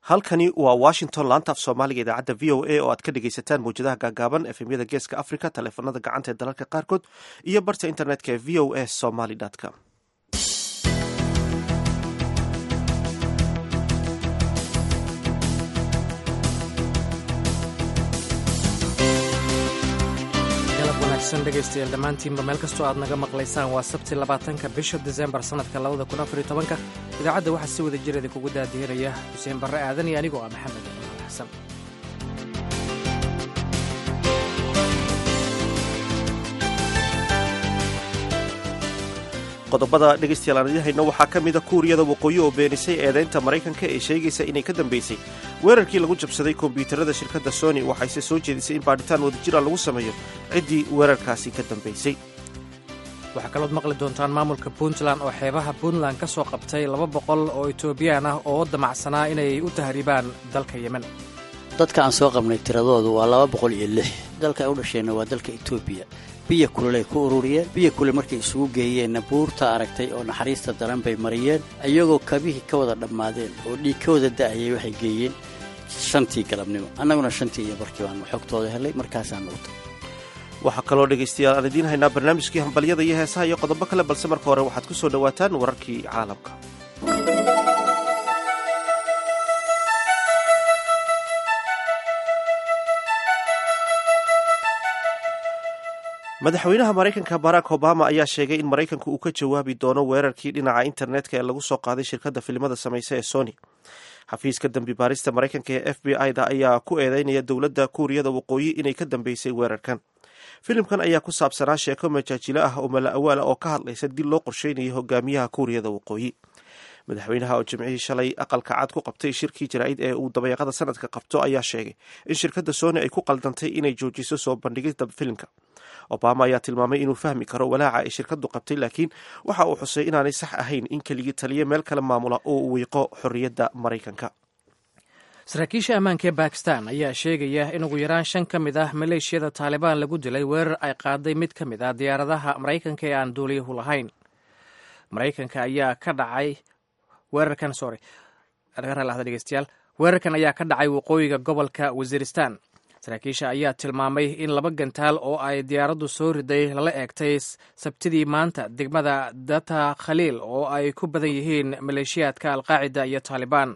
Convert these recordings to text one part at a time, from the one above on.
halkani waa washington laanta af soomaaliga idaacadda v o a oo aad ka dhegaysataan mawjadaha gaagaaban efemyada geeska africa taleefanada gacanta ee dalalka qaarkood iyo barta internetka ee v o a somaly com dhegeystayaal dhammaantiinba meel kastoo aad naga maqlaysaan waa sabti labaatanka bisha disembar sannadka labada kun afariyo tobanka idaacadda waxaa si wada jir idinkugu daadihinaya xuseen barre aadan iyo anigoo ah maxamed imaal xasan qodobada dhegeystayaal aan idiin hayno waxaa ka mida kuuriyada waqooyi oo beenisay eedaynta maraykanka ee sheegaysa inay ka dambeysay weerarkii lagu jabsaday kombiyuutarada shirkadda sony waxayse soo jeedisay in baadhitaan wadajira lagu sameeyo ciddii weerarkaasi ka dambeysay waxaa kalood maqli doontaan maamulka puntland oo xeebaha puntland ka soo qabtay laba boqol oo etoobiyaan ah oo damacsanaa inay u tahriibaan dalka yemen dadka aan soo qabnay tiradoodu waa laba boqol iyo lix dalka ay u dhasheenna waa dalka etoobiya biyo kulelay ku ururiyeen biyo kule markay isugu geeyeenna buurta aragtay oo naxariista daran bay mariyeen iyagoo kabihii ka wada dhammaadeen oo dhiig ka wada da'ayay waxay geeyeen shantii galabnimo annaguna shantii iyo barkii baanu xogtooda helay markaasaanu u tagay waxaa kaloo dhegaystayaal aan idiin haynaa barnaamijkii hambalyada iyo heesaha iyo qodobo kale balse marka hore waxaad ku soo dhowaataan wararkii caalamka madaxweynaha maraykanka barack obama ayaa sheegay in maraykanku uu ka jawaabi doono weerarkii dhinaca internetka ee lagu soo qaaday shirkadda filimada samaysa ee sony xafiiska dembi baarista maraykanka ee f b i da ayaa ku eedeynaya dowladda kuuriyada waqooyi inay ka dambeysay weerarkan filimkan ayaa ku saabsanaa sheeko majaajilo ah oo mala awaala oo ka hadlaysa dil loo qorsheynayay hogaamiyaha kuuriyada waqooyi madaxweynaha oo jimcihii shalay aqalka cad ku qabtay shirkii jaraa'id ee uu dabayaaqada sanadka qabto ayaa sheegay in shirkadda sony ay ku qaldantay inay joojiso soo bandhigida filimka obama ayaa tilmaamay inuu fahmi karo walaaca ay shirkaddu qabtay laakiin waxa uu xusay inaanay sax ahayn in keligii taliya meel kale maamula oo uu wiiqo xorriyadda maraykanka saraakiisha ammaanka ee bakistan ayaa sheegaya in ugu yaraan shan ka mid ah maleeshiyada taalibaan lagu dilay weerar ay qaaday mid ka mid ah diyaaradaha maraykanka ee aan duuliyahu lahayn maraykanka ayaa ka dhacay weerarkan sorry dhegeystayaal weerarkan ayaa ka dhacay waqooyiga gobolka wasiiristan saraakiisha ayaa tilmaamay in laba gantaal oo ay diyaaraddu soo riday lala eegtay sabtidii maanta degmada data khaliil oo ay ku badan yihiin maleeshiyaadka alqaacida iyo taalibaan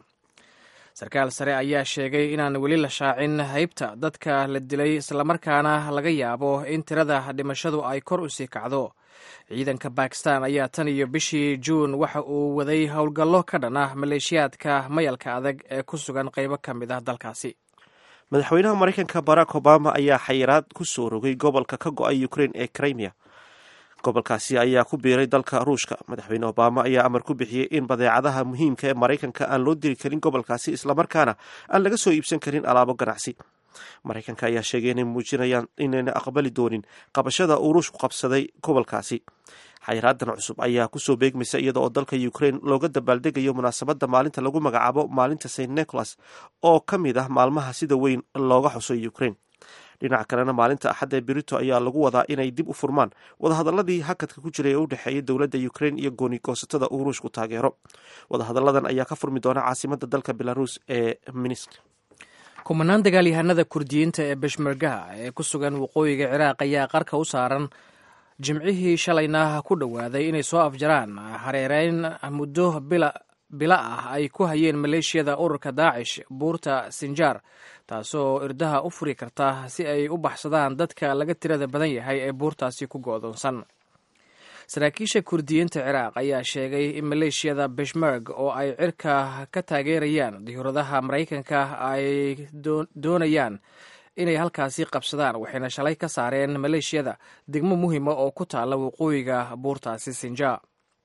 sarkaal sare ayaa sheegay inaan weli la shaacin haybta dadka la dilay islamarkaana laga yaabo in tirada dhimashadu ay kor u sii kacdo ciidanka bakistan ayaa tan iyo bishii juun waxa uu waday howlgallo ka dhan ah maleeshiyaadka mayalka adag ee ku sugan qaybo ka mid ah dalkaasi madaxweynaha maraykanka barack obama ayaa xayiraad ku soo rogay gobolka ka go-ay ukrain ee crimea gobolkaasi ayaa ku biiray dalka ruushka madaxweyne obama ayaa amar ku bixiyey in badeecadaha muhiimka ee maraykanka aan loo diri karin gobolkaasi islamarkaana aan laga soo iibsan karin alaabo ganacsi maraykanka ayaa sheegay inay muujinayaan inayna aqbali doonin qabashada uu ruushku qabsaday gobolkaasi xayiraadan cusub ayaa kusoo beegmaysa iyada oo dalka ukrain looga dabaaldegayo munaasabadda maalinta lagu magacaabo maalinta st nicholas oo ka mid ah maalmaha sida weyn looga xuso ukrain dhinaca kalena maalinta axadda ee berito ayaa lagu wadaa inay dib u furmaan wadahadaladii hakadka ku jiray ee u dhexeeya dowladda ukrain iyo gooni goosatada uu ruushku taageero wadahadalladan ayaa ka furmi doona caasimada dalka belarus ee minsk kumanaan dagaalyahanada kurdiyiinta ee beshmergaha ee ku sugan waqooyiga ciraaq ayaa qarka u saaran jimcihii shalayna ku dhowaaday inay soo afjaraan hareereyn muddo bila ah ay ku hayeen maleeshiyada ururka daacish buurta sinjaar taasoo irdaha u furi karta si ay u baxsadaan dadka laga tirada badan yahay ee buurtaasi ku go'doonsan saraakiisha kurdiyiinta ciraaq ayaa sheegay in maleeshiyada beshmerg oo ay cirka ka taageerayaan diyuuradaha maraykanka ay doonayaan inay halkaasi qabsadaan waxayna shalay ka saareen maleeshiyada degmo muhima oo ku taalla waqooyiga buurtaasi sinja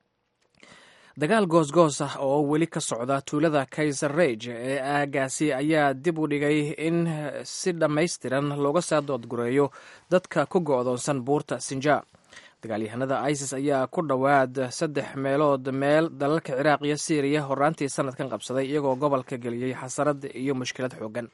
dagaal goosgoos ah oo weli ka socda tuulada kaysar rage ee aagaasi ayaa dib u dhigay in si dhammaystiran looga soo doodgureeyo dadka ku go'doonsan buurta sinja dagaalyahanada isis ayaa ku dhowaad saddex meelood meel dalalka ciraaq iyo syriya horaantii sanadkan qabsaday iyagoo gobolka geliyey xasarad iyo mushkilad xoogan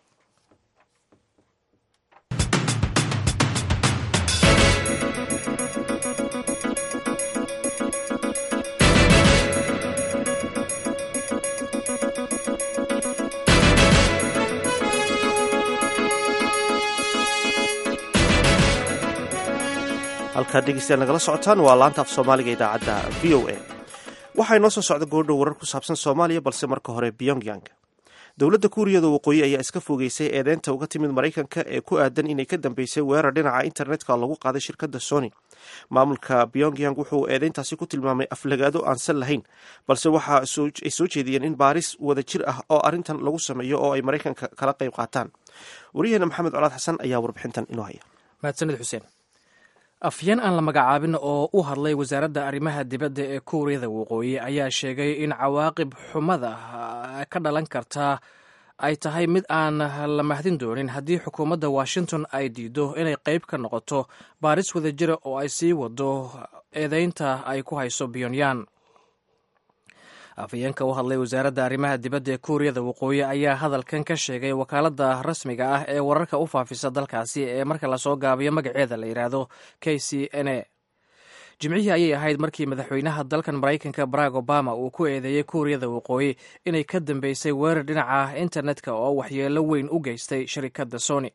halkaad dhegeystayaal nagala socotaan waa laanta af soomaaliga idaacadda v o a waxaa inoo soo socda goordhow warar ku saabsan soomaaliya balse marka hore pyongyang dowladda kuuriyada waqooyi ayaa iska fogeysay eedeynta uga timid maraykanka ee ku aadan inay ka dambeysay weerar dhinaca internetka lagu qaaday shirkadda sony maamulka pyongyang wuxuu eedeyntaasi ku tilmaamay aflagaado aansan lahayn balse waxa ay soo jeediyeen in baaris wada jir ah oo arrintan lagu sameeyo oo ay maraykanka kala qayb qaataan wariyaheena maxamed colaad xasan ayaa warbixintan inoo haya mahadsanid xuseen afyeen aan la magacaabin oo u hadlay wasaaradda arrimaha dibadda ee kuuriyada waqooyi ayaa sheegay in cawaaqib xumada ka dhalan karta ay tahay mid aan la mahdin doonin haddii xukuumadda washington ay diido inay qayb ka noqoto baaris wada jira oo ay sii wado eedeynta ay ku hayso pyonyan afhayeenka u hadlay wasaaradda arrimaha dibadda ee kuuriyada waqooyi ayaa hadalkan ka sheegay wakaaladda rasmiga ah ee wararka u faafisa dalkaasi ee marka lasoo gaabiyo magaceeda la yidhaahdo k c n a jimcihii ayay ahayd markii madaxweynaha dalkan maraykanka barack obama uu ku eedeeyey kuuriyada waqooyi inay ka dambeysay weerar dhinaca internetka oo waxyeelo weyn u geystay shirikadda sony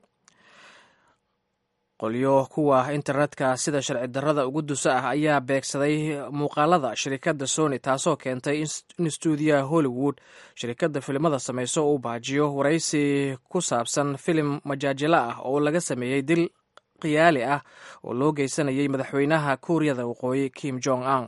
qolyo kuwa internetka sida sharci darrada ugu dusa ah ayaa beegsaday muuqaalada shirikadda sony taasoo keentay in stuudiyaha hollywood shirikadda filimada sameyso uu baajiyo waraysi ku saabsan filim majaajilo ah oo laga sameeyey dil khiyaali ah oo loo geysanayay madaxweynaha kuuriyada waqooyi kim jong un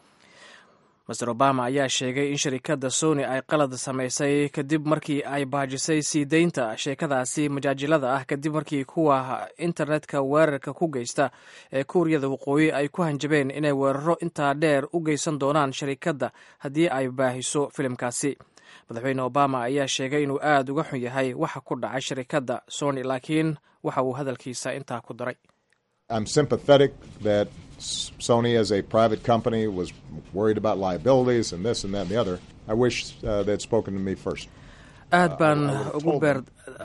master obama ayaa sheegay in shirikadda sony ay qalad samaysay kadib markii ay baajisay sii deynta sheekadaasi majaajilada ah kadib markii kuwa internetka weerarka ku geysta ee kuuriyada waqooyi ay ku hanjabeen inay weeraro intaa dheer u geysan doonaan shirikadda haddii ay baahiso filimkaasi madaxweyne obama ayaa sheegay inuu aad uga xun yahay waxa ku dhacay shirikadda sony laakiin waxa uu hadalkiisa intaa ku daray I'm sympathetic that Sony, as a private company, was worried about liabilities and this and that and the other. I wish uh, they'd spoken to me first. aad baan ugu beer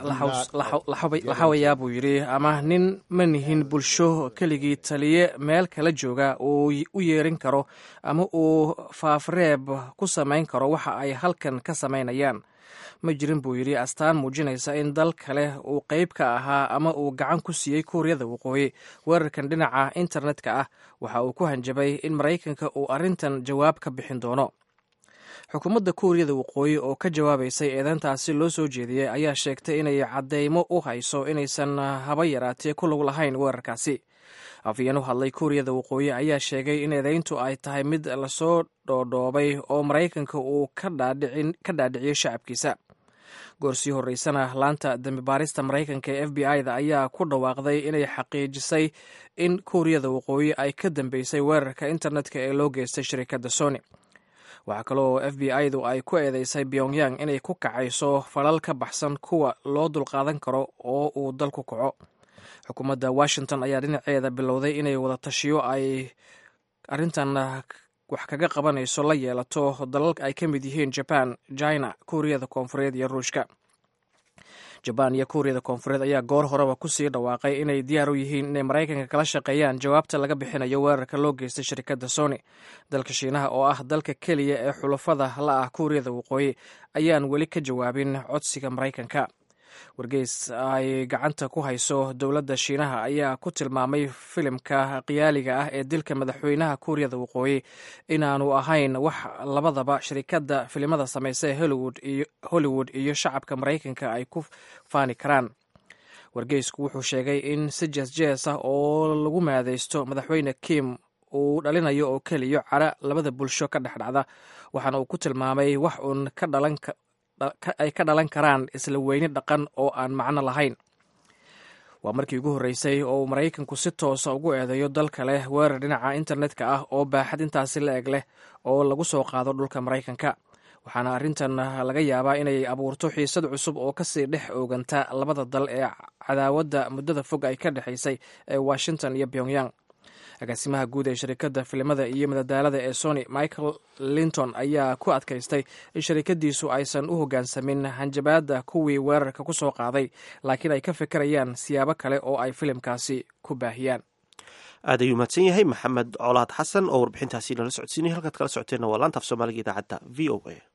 laxawayaa buu yidhi ama nin ma nihin bulsho keligii taliye meel kala jooga uu u yeerin karo ama uu faafreeb ku samayn karo waxa ay halkan ka samaynayaan ma jirin buu yidhi astaan muujinaysa in dal kale uu qayb ka ahaa ama uu gacan ku siiyey kuuriyada waqooyi weerarkan dhinaca internetka ah waxa uu ku hanjabay in maraykanka uu arrintan jawaab ka bixin doono xukuumadda kuuriyada waqooyi oo ka jawaabaysay eedeyntaasi loo soo jeediyey ayaa sheegtay inay caddeymo u hayso inaysan haba yaraatee ku lug lahayn weerarkaasi afyeen u hadlay kuuriyada waqooyi ayaa sheegay in eedeyntu ay tahay mid lasoo dhoodhoobay oo maraykanka uu ka dhaadhiciyey shacabkiisa goorsii horreysana laanta dembi baarista maraykanka ee f b i da ayaa ku dhawaaqday inay xaqiijisay in kuuriyada waqooyi ay ka dambeysay weerarka internetka ee loo geystay shirikadda sony waxaa kaloo f b i du ay ku eedeysay pyongyang inay ku kacayso falal ka baxsan kuwa loo dulqaadan karo oo uu dalku kaco xukuumadda washington ayaa dhinaceeda bilowday inay wada tashiyo ay arrintan wax kaga qabanayso la yeelato dalal ay ka mid yihiin jaban china kuuriyada koonfureed iyo ruushka jabaan iyo kuuriyada koonfureed ayaa goor horeba kusii dhawaaqay inay diyaar u yihiin inay maraykanka kala shaqeeyaan jawaabta laga bixinayo weerarka loo geystay shirikadda sony dalka shiinaha oo ah dalka keliya ee xulafada la ah kuuriyada waqooyi ayaan weli ka jawaabin codsiga maraykanka wargeys ay gacanta ku hayso dowladda shiinaha ayaa ku tilmaamay filimka khiyaaliga ah ee dilka madaxweynaha kuuriyada waqooyi inaanu ahayn wax labadaba shirikadda filimada samaysa ee hollywood iyo shacabka maraykanka ay ku faani karaan wargeysku wuxuu sheegay in si jees-jees ah oo lagu maadeysto madaxweyne kim uu dhalinayo oo keliya cara labada bulsho ka dhexdhacda waxaana uu ku tilmaamay wax uun ka dhalan ay ka dhalan karaan isla weyni dhaqan oo aan macno lahayn waa markii ugu horreysay oo uu maraykanku si toosa ugu eedeeyo dal kale weerar dhinaca internetka ah oo baaxad intaasi la eg leh oo lagu soo qaado dhulka maraykanka waxaana arrintan laga yaabaa inay abuurto xiisad cusub oo kasii dhex ooganta labada dal ee cadaawadda muddada fog ay ka dhexaysay ee washington iyo pyongyang agaasimaha guud ee shirikadda filimada iyo madadaalada ee sony michael linton ayaa ku adkaystay in shirikadiisu aysan u hoggaansamin hanjabaadda kuwii weerarka ku soo qaaday laakiin ay ka fikirayaan siyaabo kale oo ay filimkaasi ku baahiyaan aad ayuu mahadsan yahay maxamed colaad xasan oo warbixintaasi nala socodsiinay halkaad kala socoteenna waa laanta af soomaaliga idaacadda v o a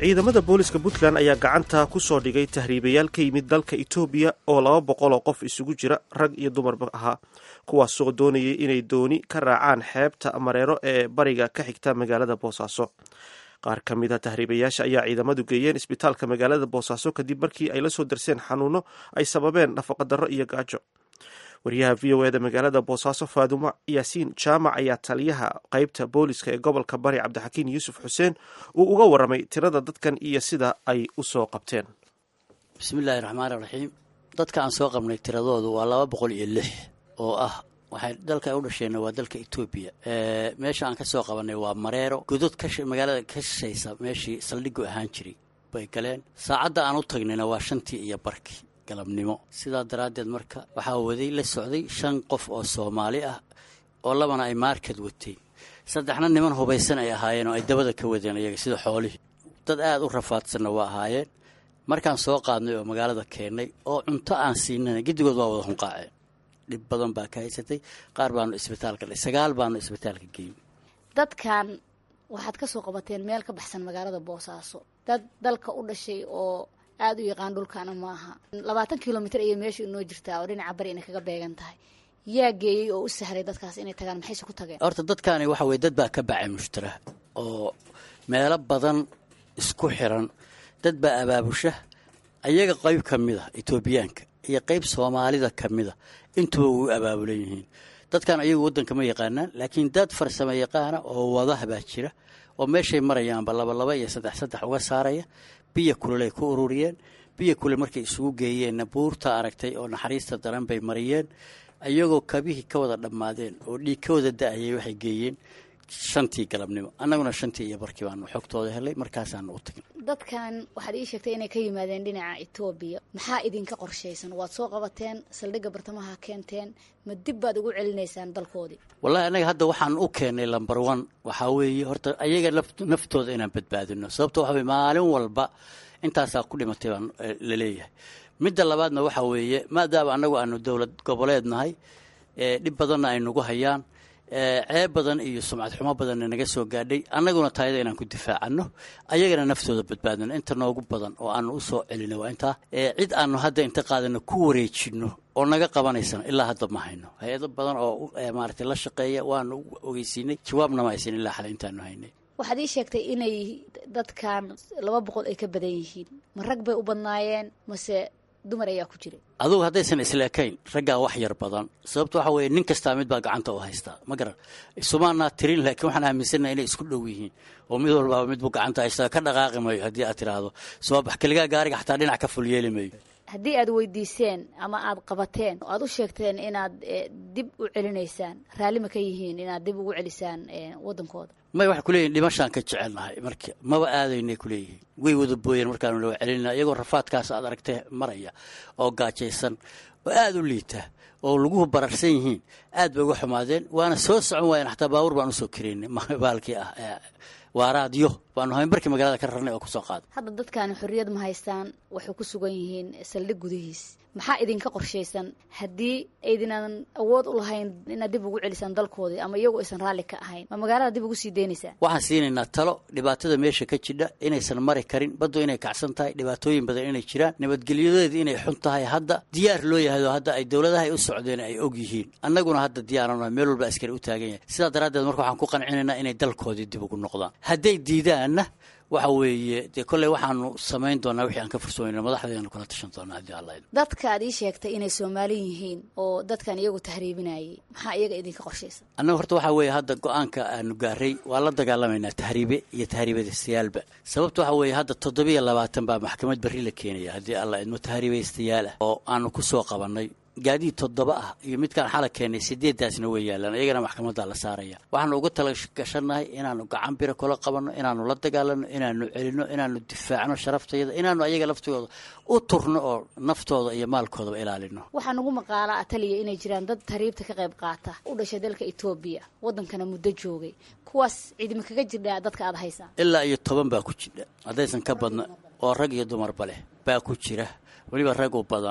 ciidamada booliska puntland ayaa gacanta ku soo dhigay tahriibayaal ka yimid dalka etoobiya oo laba boqol oo qof isugu jira rag iyo dumarba ahaa kuwaasoo doonayay inay dooni ka raacaan xeebta mareero ee bariga ka xigta magaalada boosaaso qaar ka mid a tahriibayaasha ayaa ciidamadu geeyeen isbitaalka magaalada boosaaso kadib markii ay la soo darseen xanuuno ay sababeen nafaqadarro iyo gaajo wariyaha v o eda magaalada boosaaso faadumo yaasiin jaamac ayaa taliyaha qeybta booliska ee gobolka bari cabdixakiin yuusuf xuseen uu uga waramay tirada dadkan iyo sida ay u soo qabteen bismillaahi raxmaani raxiim dadka aan soo qabnay tiradoodu waa laba boqol iyo lix oo ah waxay dalka ay u dhasheenna waa dalka etoobiya meesha aan ka soo qabanay waa mareero godod magaalada ka shishaysa meeshii saldhigu ahaan jiray bay galeen saacadda aan u tagnayna waa shantii iyo barkii galabnimo sidaa daraaddeed marka waxaa waday la socday shan qof oo soomaali ah oo labana ay maarkad wateen saddexna niman hubaysan ay ahaayeen oo ay dabada ka wadeen iyaga sida xoolihii dad aada u rafaadsanna waa ahaayeen markaan soo qaadnay oo magaalada keennay oo cunto aan siinana giddigood waa wada hunqaaceen dhib badan baa ka haysatay qaar baanu isbitaalka dha sagaal baanu isbitaalka geyn dadkan waxaad ka soo qabateen meel ka baxsan magaalada boosaaso dad dalka u dhashay oo aada u yaqaan dhulkaana maaha labaatan kilomitr ayay meesha inoo jirtaa oo dhinaca bari inay kaga beegan tahay yaa geeyey oo u sahray dadkaas inay tagaan maxayse ku tageen horta dadkaani waxa weye dad baa ka bacay mushtara oo meelo badan isku xiran dad baa abaabusha ayaga qayb ka mid a etoobiyaanka iyo qayb soomaalida ka mid a intuba way u abaabulan yihiin dadkan ayagu waddanka ma yaqaanaan laakiin dad farsamo yaqaana oo wadaha baa jira oo meeshay marayaanba labalaba iyo saddex saddex uga saaraya biyo kulelay ku ururiyeen biyo kule markay isugu geeyeenna buurta aragtay oo naxariista daran bay mariyeen iyagoo kabihii ka wada dhammaadeen oo dhiig ka wada da-ayay waxay geeyeen shantii galabnimo annaguna shantii iyo barkii baanu xogtooda helay markaasaanu u tagin dadkan waxaad ii sheegtay inay ka yimaadeen dhinaca etoobiya maxaa idinka qorshaysan waad soo qabateen saldhigga bartamaha keenteen ma dib baad ugu celinaysaan dalkoodii wallahi annaga hadda waxaan u keenay lamber one waxaa weeye horta ayaga naftooda inaan badbaadino sababto waxa weye maalin walba intaasaa ku dhimatay baan la leeyahay midda labaadna waxaa weeye maadaama annagu aanu dowlad goboleed nahay dhib badanna ay nagu hayaan ceeb badan iyo sumcad xumo badanna naga soo gaadhay annaguna taayada inaan ku difaacano ayagana naftooda badbaadino inta noogu badan oo aanu usoo celino waa intaa cid aanu hadda inta qaadano ku wareejino oo naga qabanaysana ilaa hadda ma hayno hay-ado badan oo maaragtay la shaqeeya waanu ogeysiinay jawaabna ma haysan ilaa xale intaanu haynay waxaad ii sheegtay inay dadkan laba boqol ay ka badan yihiin ma rag bay u badnaayeen mase dumar ayaa ku jiray adugu haddaysan isleekayn raggaa wax yar badan sababto waxa weeye nin kastaa mid baa gacanta u haystaa ma garan isumaanaa tirin laakiin waxaan aaminsana inay isku dhow yihiin oo mid walbaaba midbuu gacanta haystaa ka dhaqaaqi mayo haddii aad tiraahdo soobax keligaa gaariga xataa dhinac ka ful yeeli mayo haddii aad weydiiseen ama aad qabateen oo aad u sheegteen inaad dib u celinaysaan raalli ma ka yihiin inaad dib ugu celisaan waddankooda may waxay kuleeyihin dhimashaan ka jecelnahay marka maba aadaynay kuleeyihiin way wada booyeen markaanu lawa celinna iyagoo rafaadkaas aad aragtay maraya oo gaajaysan oo aada u liita oo laguhu bararsan yihiin aad bay uga xumaadeen waana soo socon waayeen xataa baabuur baan usoo karaynay baalkii ah waaraadyo baanu hayn barkii magaalada ka rarnay oo kusoo qaaday hadda dadkaani xorriyad ma haystaan waxay ku sugan yihiin saldhig gudihiis maxaa idinka qorshaysan haddii aydinaan awood u lahayn inaad dib ugu celisaan dalkoodii ama iyagu aysan raalli ka ahayn ma magaalada dib ugu sii deynaysaan waxaan siinaynaa talo dhibaatada meesha ka jidha inaysan mari karin baddu inay kacsan tahay dhibaatooyin badan inay jiraan nabadgelyadeedu inay xun tahay hadda diyaar loo yahay oo hadda ay dowladaha u socdeen ay og yihiin annaguna hadda diyaaran meel walba askari u taagan yahay sidaa daraaddeed marka waxaan ku qancinaynaa inay dalkoodii dib ugu noqdaan hadday diidaanna waxa weeye dee kolley waxaanu samayn doonaa wixii aan ka fursoonayna madaxdeenu kula tashan doonaa haddii alla dadka aad ii sheegtay inay soomaali yihiin oo dadkan iyagu tahriibinayay maxaa iyaga idinka qorshaysan annaga horta waxaa weeye hadda go-aanka aanu gaaray waa la dagaalamaynaa tahriibe iyo tahriibadaystayaaalba sababta waxaa weeye hadda toddobiyo labaatan baa maxkamad berri la keenaya haddii alla idmo tahriibaystayaal ah oo aanu ku soo qabannay gaadiid toddoba ah iyo midkaan xala keenay sideedaasna way yaalaan iyagana maxkamadda la saaraya waxaanu uga tala gashannahay inaanu gacan biro kula qabanno inaanu la dagaalano inaanu celino inaanu difaacno sharaftayada inaanu ayaga laftooda u turno oo naftooda iyo maalkoodaba ilaalino waxaa nagu maqaala ataliya inay jiraan dad tahriibta ka qayb qaata u dhashay dalka etoobiya waddankana muddo joogay kuwaas ciidima kaga jirdhaa dadka aada haysaan ilaa iyo toban baa ku jidha haddaysan ka badna oo rag iyo dumarba leh baa ku jira weliba rag u badan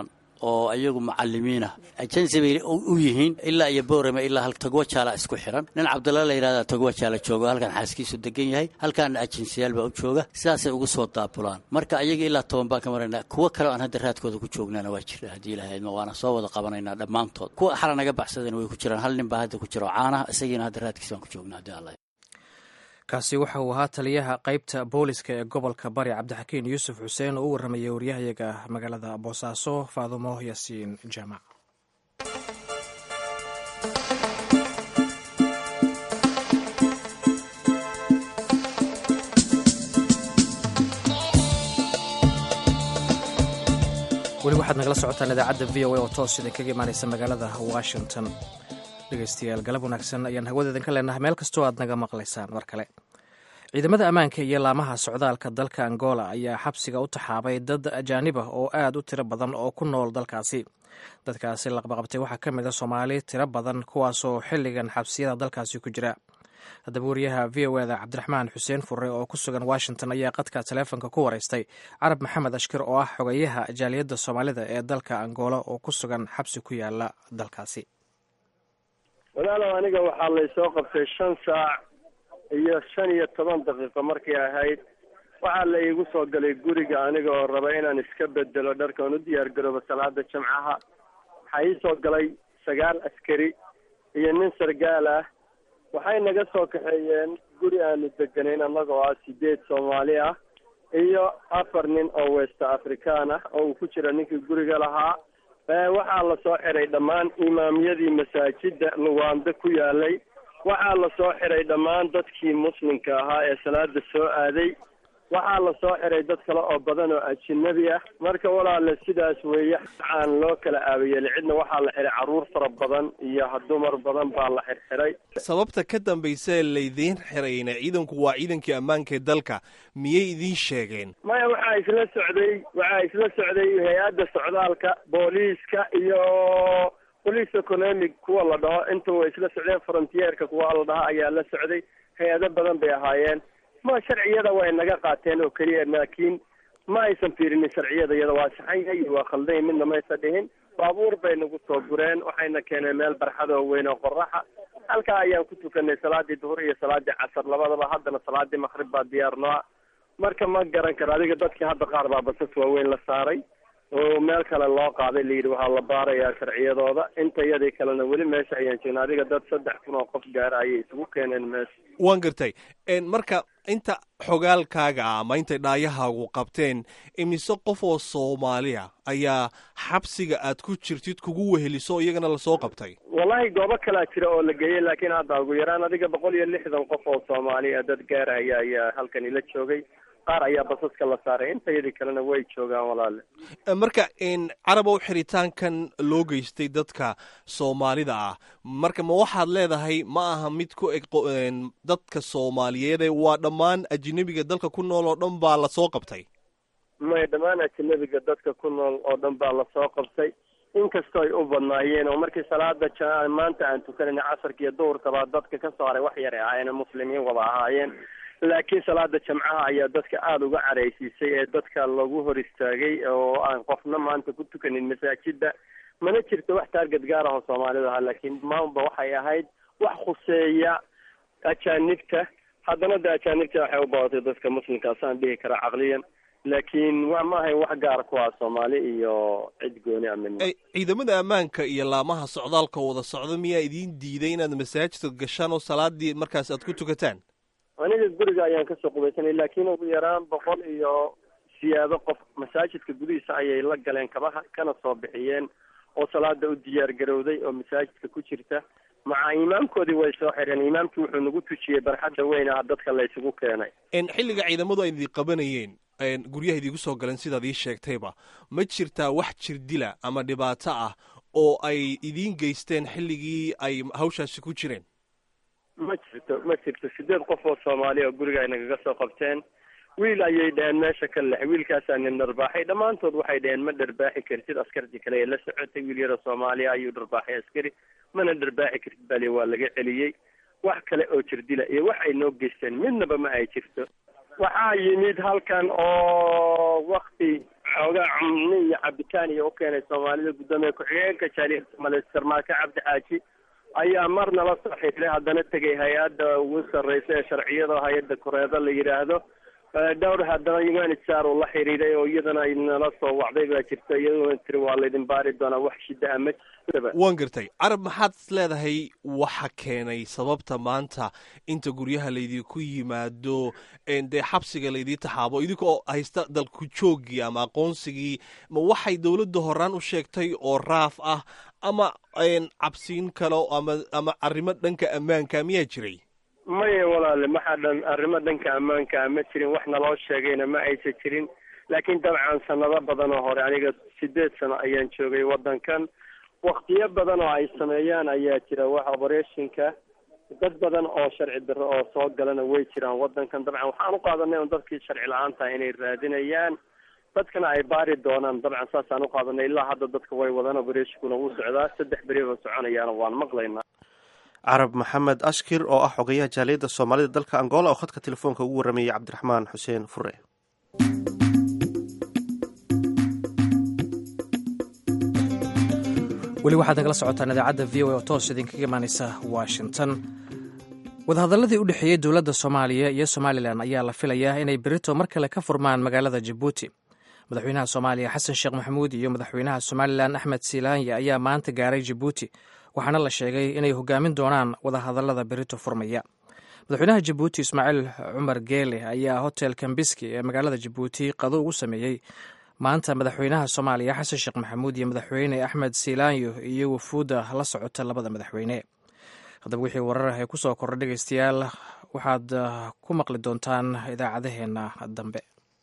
oo ayagu macalimiina ajensi bay u yihiin ilaa iyo boorame ilaa hal togwa jaala isku xiran nin cabdalla la yidhahda togwa jaala jooga halkan xaaskiisu degan yahay halkaana ajensiyaal baa u jooga sidaasay ugu soo daabulaan marka ayaga ilaa toban baan ka maraynaa kuwo kale oo aan hadda raadkooda ku joognaana waa jira haddii ilahaydma waana soo wada qabanaynaa dhammaantood kuwa xala naga baxsadeen way ku jiraan hal nin baa hadda ku jira oo caanaha isagiina hadda raadkiisa baan ku joognaa haddii alla kaasi waxa uu ahaa taliyaha qaybta booliska ee gobolka bari cabdixakiin yuusuf xuseen oo u warramayay waryahayaga magaalada boosaaso faadumo yaasiin jaamac weli waxaad nagala socotaan idaacadda v o a oo toos idin kaga imaanaysa magaalada washington dhegeystayaal galab wanaagsan ayaan hawadeedan ka leenahay meel kastoo aad naga maqlaysaan mar kale ciidamada ammaanka iyo laamaha socdaalka dalka angola ayaa xabsiga u taxaabay dad ajaanib ah oo aad u tiro badan oo ku nool dalkaasi dadkaasi laqbaqabtay waxaa ka mid a soomaali tiro badan kuwaasoo xilligan xabsiyada dalkaasi ku jira haddaba wariyaha v o eda cabdiraxmaan xuseen fure oo ku sugan washington ayaa qadka taleefonka ku waraystay carab maxamed ashkir oo ah xogeyaha jaaliyadda soomaalida ee dalka angola oo ku sugan xabsi ku yaala dalkaasi walaalow aniga waxaa laysoo qabtay shan saac iyo shan iyo toban daqiiqo markay ahayd waxaa la iigu soo galay guriga aniga oo raba inaan iska bedelo dharka oon u diyaar garoobo salaada jamcaha waxaa ii soo galay sagaal askari iyo nin sargaal ah waxay naga soo kaxeeyeen guri aanu deganayn annagoo ah sideed soomaali ah iyo afar nin oo west african ah oo uu ku jira ninkii guriga lahaa waxaa lasoo xiray dhammaan imaamyadii masaajida luwaando ku yaalay waxaa lasoo xiray dhammaan dadkii muslimka ahaa ee salaada soo aaday waxaa lasoo xiray dad kale oo badan oo ajinabi ah marka walaale sidaas weeye aan loo kala aabayeel cidna waxaa la xiray carruur fara badan iyo dumar badan baa la xirxiray sababta ka dambaysa laydiin xirayna ciidanku waa ciidankii ammaanka ee dalka miyay idiin sheegeen maya waxaa isla socday waxaa isla socday hay-adda socdaalka booliiska iyo police economic kuwa la dhaho inta way isla socdeen frontierka kuwa la dhaho ayaa la socday hay-ado badan bay ahaayeen ma sharciyada way naga qaateen oo keliya laakiin ma aysan fiirinin sharciyada iyada waa saxanya iyo waa khaldan midna maysa dhihin baabuur bay nagu soo gureen waxayna keeneen meel barxadoo weyn oo qoraxa halkaa ayaan ku tukanay salaadii duhur iyo salaadii casar labadaba haddana salaadii maqrib baa diyaar noo ah marka ma garan karo adiga dadkii hadda qaar baa basas waaweyn la saaray oo meel kale loo qaaday layidhi waxaa la baarayaa sharciyadooda inta yadii kalena weli meesha ayaan joogna adiga dad saddex kun oo qof gaara ayay isugu keeneen meesha waan gartay marka inta xogaalkaaga ah ama intay dhaayahaagu qabteen imise qof oo soomaaliya ayaa xabsiga aad ku jirtid kugu weheliso iyagana lasoo qabtay wallahi goobo kalaa jira oo la geeyey laakiin hadda ugu yaraan adiga boqol iyo lixdan qof oo soomaaliya dad gaaraya ayaa halkan ila joogay qaar ayaa basaska la saaray intayadii kalena way joogaan walaale marka carabow xiritaankan loo geystay dadka soomaalida ah marka ma waxaad leedahay ma aha mid ku eg dadka soomaaliyeede waa dhammaan ajinabiga dalka ku nool oo dhan baa lasoo qabtay may dhammaan ajinabiga dadka ku nool oo dhan baa lasoo qabtay inkastoo ay u badnaayeen oo markii salaada maanta aan tukanayna casarka iyo duhurkabaa dadka ka soo haray wax yar ay ahaayeen muslimiin wada ahaayeen laakiin salaada jamcaha ayaa dadka aada uga caraysiisay ee dadka lagu hor istaagay oo aan qofna maanta ku tukanin masaajida mana jirto wax taarget gaar ah oo soomaalida ahaa laakiin maanba waxay ahayd wax khuseeya ajaanibta haddana de ajaanibta waxay u badatay dadka muslimkaasaan dhihi karaa caqliyan laakiin wa ma ahayn wax gaar ku ah soomaali iyo cid gooni a midna ciidamada ammaanka iyo laamaha socdaalka wada socda miyaa idiin diiday inaad masaajidka gashaan oo salaadii markaas aad ku tukataan aniga guriga ayaan kasoo qubaysanay laakiin ugu yaraan boqol iyo siyaado qof masaajidka gudihiisa ayay la galeen kabaha kana soo bixiyeen oo salaada u diyaar garowday oo masaajidka ku jirta maca imaamkoodii way soo xireen imaamkii wuxuu nagu tujiyey barxadda weyn ah dadka la isugu keenay xilliga ciidamadu ay idin qabanayeen guryaha idigu soo galeen sidaad ii sheegtayba ma jirtaa wax jirdila ama dhibaato ah oo ay idiin geysteen xilligii ay hawshaasi ku jireen ma jirto ma jirto sideed qof oo soomaaliya oo guriga ay nagaga soo qabteen wiil ayay dhaheen meesha ka lex wiilkaasaa nin dharbaaxay dhammaantood waxay dhaheen ma dharbaaxi kartid askartii kale ee la socotay wiil yaroo soomaaliya ayuu dharbaaxay askari mana dharbaaxi kartid bali waa laga celiyey wax kale oo jirdila iyo wax ay noo geysteen midnaba ma ay jirto waxaa yimid halkan oo wakti xoogaa cumni iyo cabitaan iyo u keenay soomaalida guddoomiye ku-xigeenka jaaliyadda soomaaliyed sarmaake cabdi xaaji ayaa mar nala soo xiriiray haddana tegay hay-adda ugu sarreysa ee sharciyada hay-adda koreeda la yidhaahdo dhowr haddana humanitr uu la xiriiray oo iyadana ay nala soo wacday baa jirta iyadoo tiri waa laydin baari doonaa wax shidaha ma waan gartay carab maxaad is leedahay waxa keenay sababta maanta inta guryaha laydinku yimaado dee xabsiga laydii taxaabo idinkoo haysta dalku joogii ama aqoonsigii ma waxay dowladda horaan u sheegtay oo raaf ah ama cabsiin kalo ama ama arrimo dhanka ammaanka miyaa jiray maya walaale maxaa dhan arrimo dhanka ammaanka ma jirin wax naloo sheegayna ma aysan jirin laakiin dabcan sanado badan oo hore aniga sideed sano ayaan joogay waddankan waktiyo badan oo ay sameeyaan ayaa jira wax obereshinka dad badan oo sharci darro oo soo galana way jiraan waddankan dabcan waxaan u qaadanay un dadkii sharci la-aanta inay raadinayaan dadkana ay baari doonaan dabcan saasaan u qaadanay ilaa hadda dadka way wadaan obereshikuna wuu socdaa saddex beriba soconayaana waan maqlaynaa carab maxamed ashkir oo ah xogayaha jaaliyadda soomaalida dalka angola oo khadka telefoonka ugu warramayay cabdiraxmaan xuseen fure weli waxaad nagala socotaan idaacadda v o a oo toos idinkaga imaaneysa washington wadahadalladii u dhexeeyey dowladda soomaaliya iyo somalilan ayaa la filayaa inay berito mar kale ka furmaan magaalada jabuuti madaxweynaha soomaaliya xasan sheekh maxamuud iyo madaxweynaha somalilan axmed silaanya ayaa maanta gaaray jabuuti waxaana la sheegay inay hogaamin doonaan wadahadallada berito furmaya madaxweynaha jabuuti ismaaciil cumar geele ayaa hotel kambiski ee magaalada jabuuti qado ugu sameeyey maanta madaxweynaha soomaaliya xasan sheekh maxamuud iyo madaxweyne axmed silaanyo iyo wafuudda la socota labada madaxweyne haddaba wixii warar ee kusoo kordha dhegeystayaal waxaad ku maqli doontaan idaacadaheenna dambe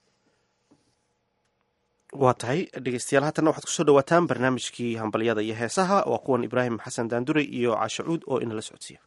waa tahay dhegeystayaal haatanna waxaad kusoo dhawaataan barnaamijkii hambalyada iyo heesaha waa kuwan ibraahim xasan daanduray iyo cashacuud oo inala socodsiiya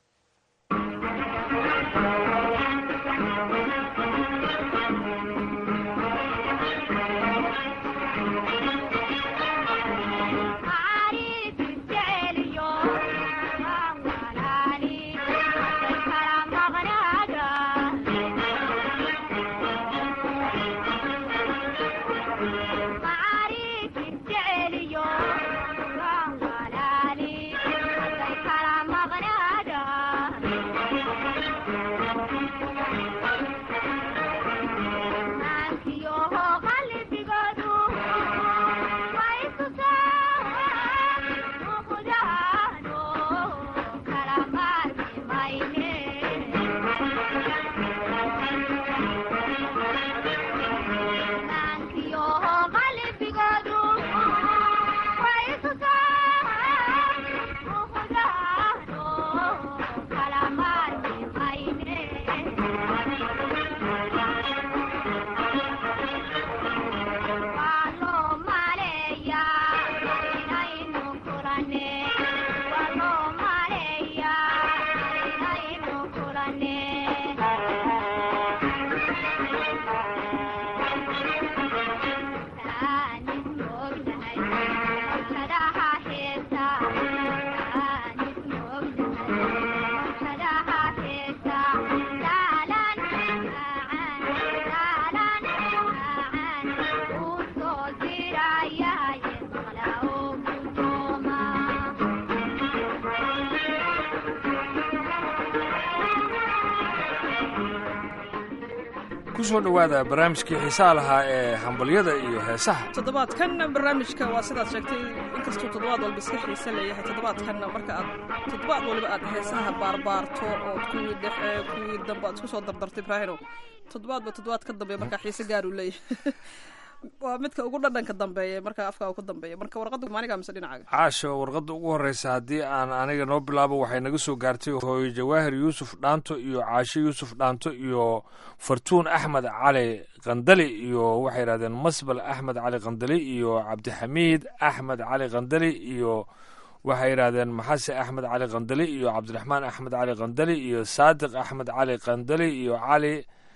kusoo dhowaada barnaamijkii xiisaha lahaa ee hambalyada iyo heesaha toddobaadkan barnaamijka waa sidaad sheegtay inkastuu toddobaad walba iska xiise leeyahay toddobaadkan marka aad toddobaad waliba aad heesaha baarbaarto ood kuwii dhexe kuwii dambe aad isku soo dardartay ibraahino toddobaadba toddobaad ka dambeeya markaa xiise gaar uu leeyahay waa midka ugu dhadhanka dambeeya markaa afkaa ku dambeeya marka warqadda maanigaa mise dhinacaaga caasha warqadda ugu horreysa haddii aan aniga noo bilaabo waxay naga soo gaartay hooyo jawaahir yuusuf dhaanto iyo caasho yuusuf dhaanto iyo fartuun axmed cali qandali iyo waxay yidhahdeen masbal axmed cali qandali iyo cabdixamiid axmed cali qandali iyo waxay yidhahdeen maxase axmed cali qandali iyo cabdiraxmaan axmed cali qandali iyo saadiq axmed cali qandali iyo cali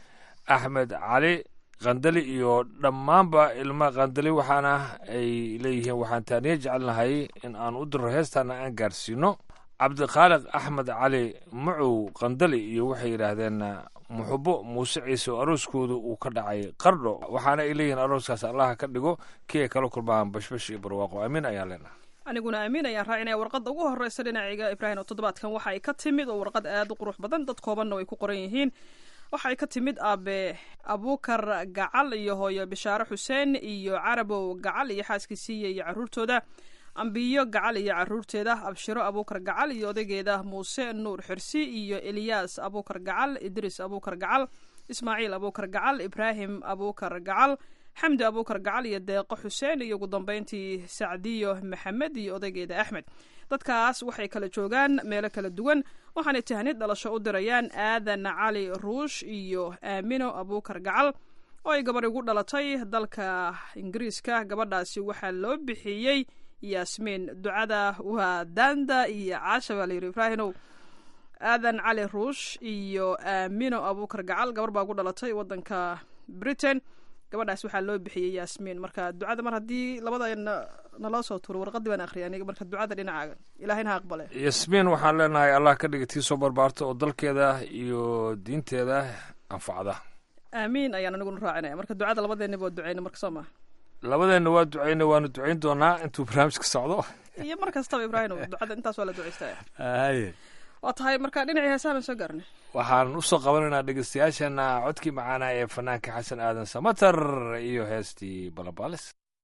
axmed cali qandali iyo dhammaanba ilma qandali waxaana ay leeyihiin waxaan taaniya jecelnahay in aan u diro heestaana aan gaarsiino cabdikhaaliq axmed cali macow qandali iyo waxay yidhaahdeen muxubo muuse ciise oo arooskooda uu ka dhacay qardho waxaana ay leeyihiin arooskaas allaha ka dhigo kii ay kala kulmaan bashbash iyo barwaaqo amiin ayaan leenahay aniguna amiin ayaan raacinaya warqadda ugu horreysa dhinaciga ibraahim oo toddobaadkan waxa ay ka timid oo warqad aad u qurux badan dad koobanna way ku qoran yihiin waxa ay ka timid aabe abuukar gacal iyo hooyo bishaare xuseen iyo carabow gacal iyo xaaskiisiiya iyo caruurtooda ambiyo gacal iyo caruurteeda abshiro abuukar gacal iyo odaygeeda muuse nuur xirsi iyo eliyaas abuukar gacal idriis abuukar gacal ismaaciil abuukar gacal ibraahim abuukar gacal xamdi abuukar gacal iyo deeqo xuseen iyo ugu dambeyntii sacdiyo maxamed iyo odaygeeda axmed dadkaas waxay kala joogaan meelo kala duwan waxaanay tahnid dhalasho u dirayaan aadan cali ruush iyo aamino abuukar gacal oo ay gabar igu dhalatay dalka ingiriiska gabadhaasi waxaa loo bixiyey yaasmiin ducada waa daanda iyo caasha baa layidhi ibraahinow aadan cali ruush iyo aamino abuukar gacal gabar baa ugu dhalatay wadanka britain gabadhaas waxaa loo bixiyey yaasmiin marka ducada mar haddii labada naloo soo tuuro warqadii baan akhriyay aniga marka ducada dhinacaaga ilahayna ha aqbale yasmiin waxaan leenahay allah ka dhiga tii soo barbaarta oo dalkeeda iyo diinteeda anfacda aamiin ayaan aniguna raacinaya marka ducada labadeennaba waa duceyna marka soo maa labadeenna waa duceyna waanu duceyn doonaa intuu barnaamijka socdo iyo mar kastaba ibraahim ducada intaas waa la duceystaya haye waa tahay marka dhinacii heesaha baan soo gaarnay waxaan usoo qabanaynaa dhegeystayaashana codkii macaana ee fanaanka xasan aadan samater iyo heestii balabaalis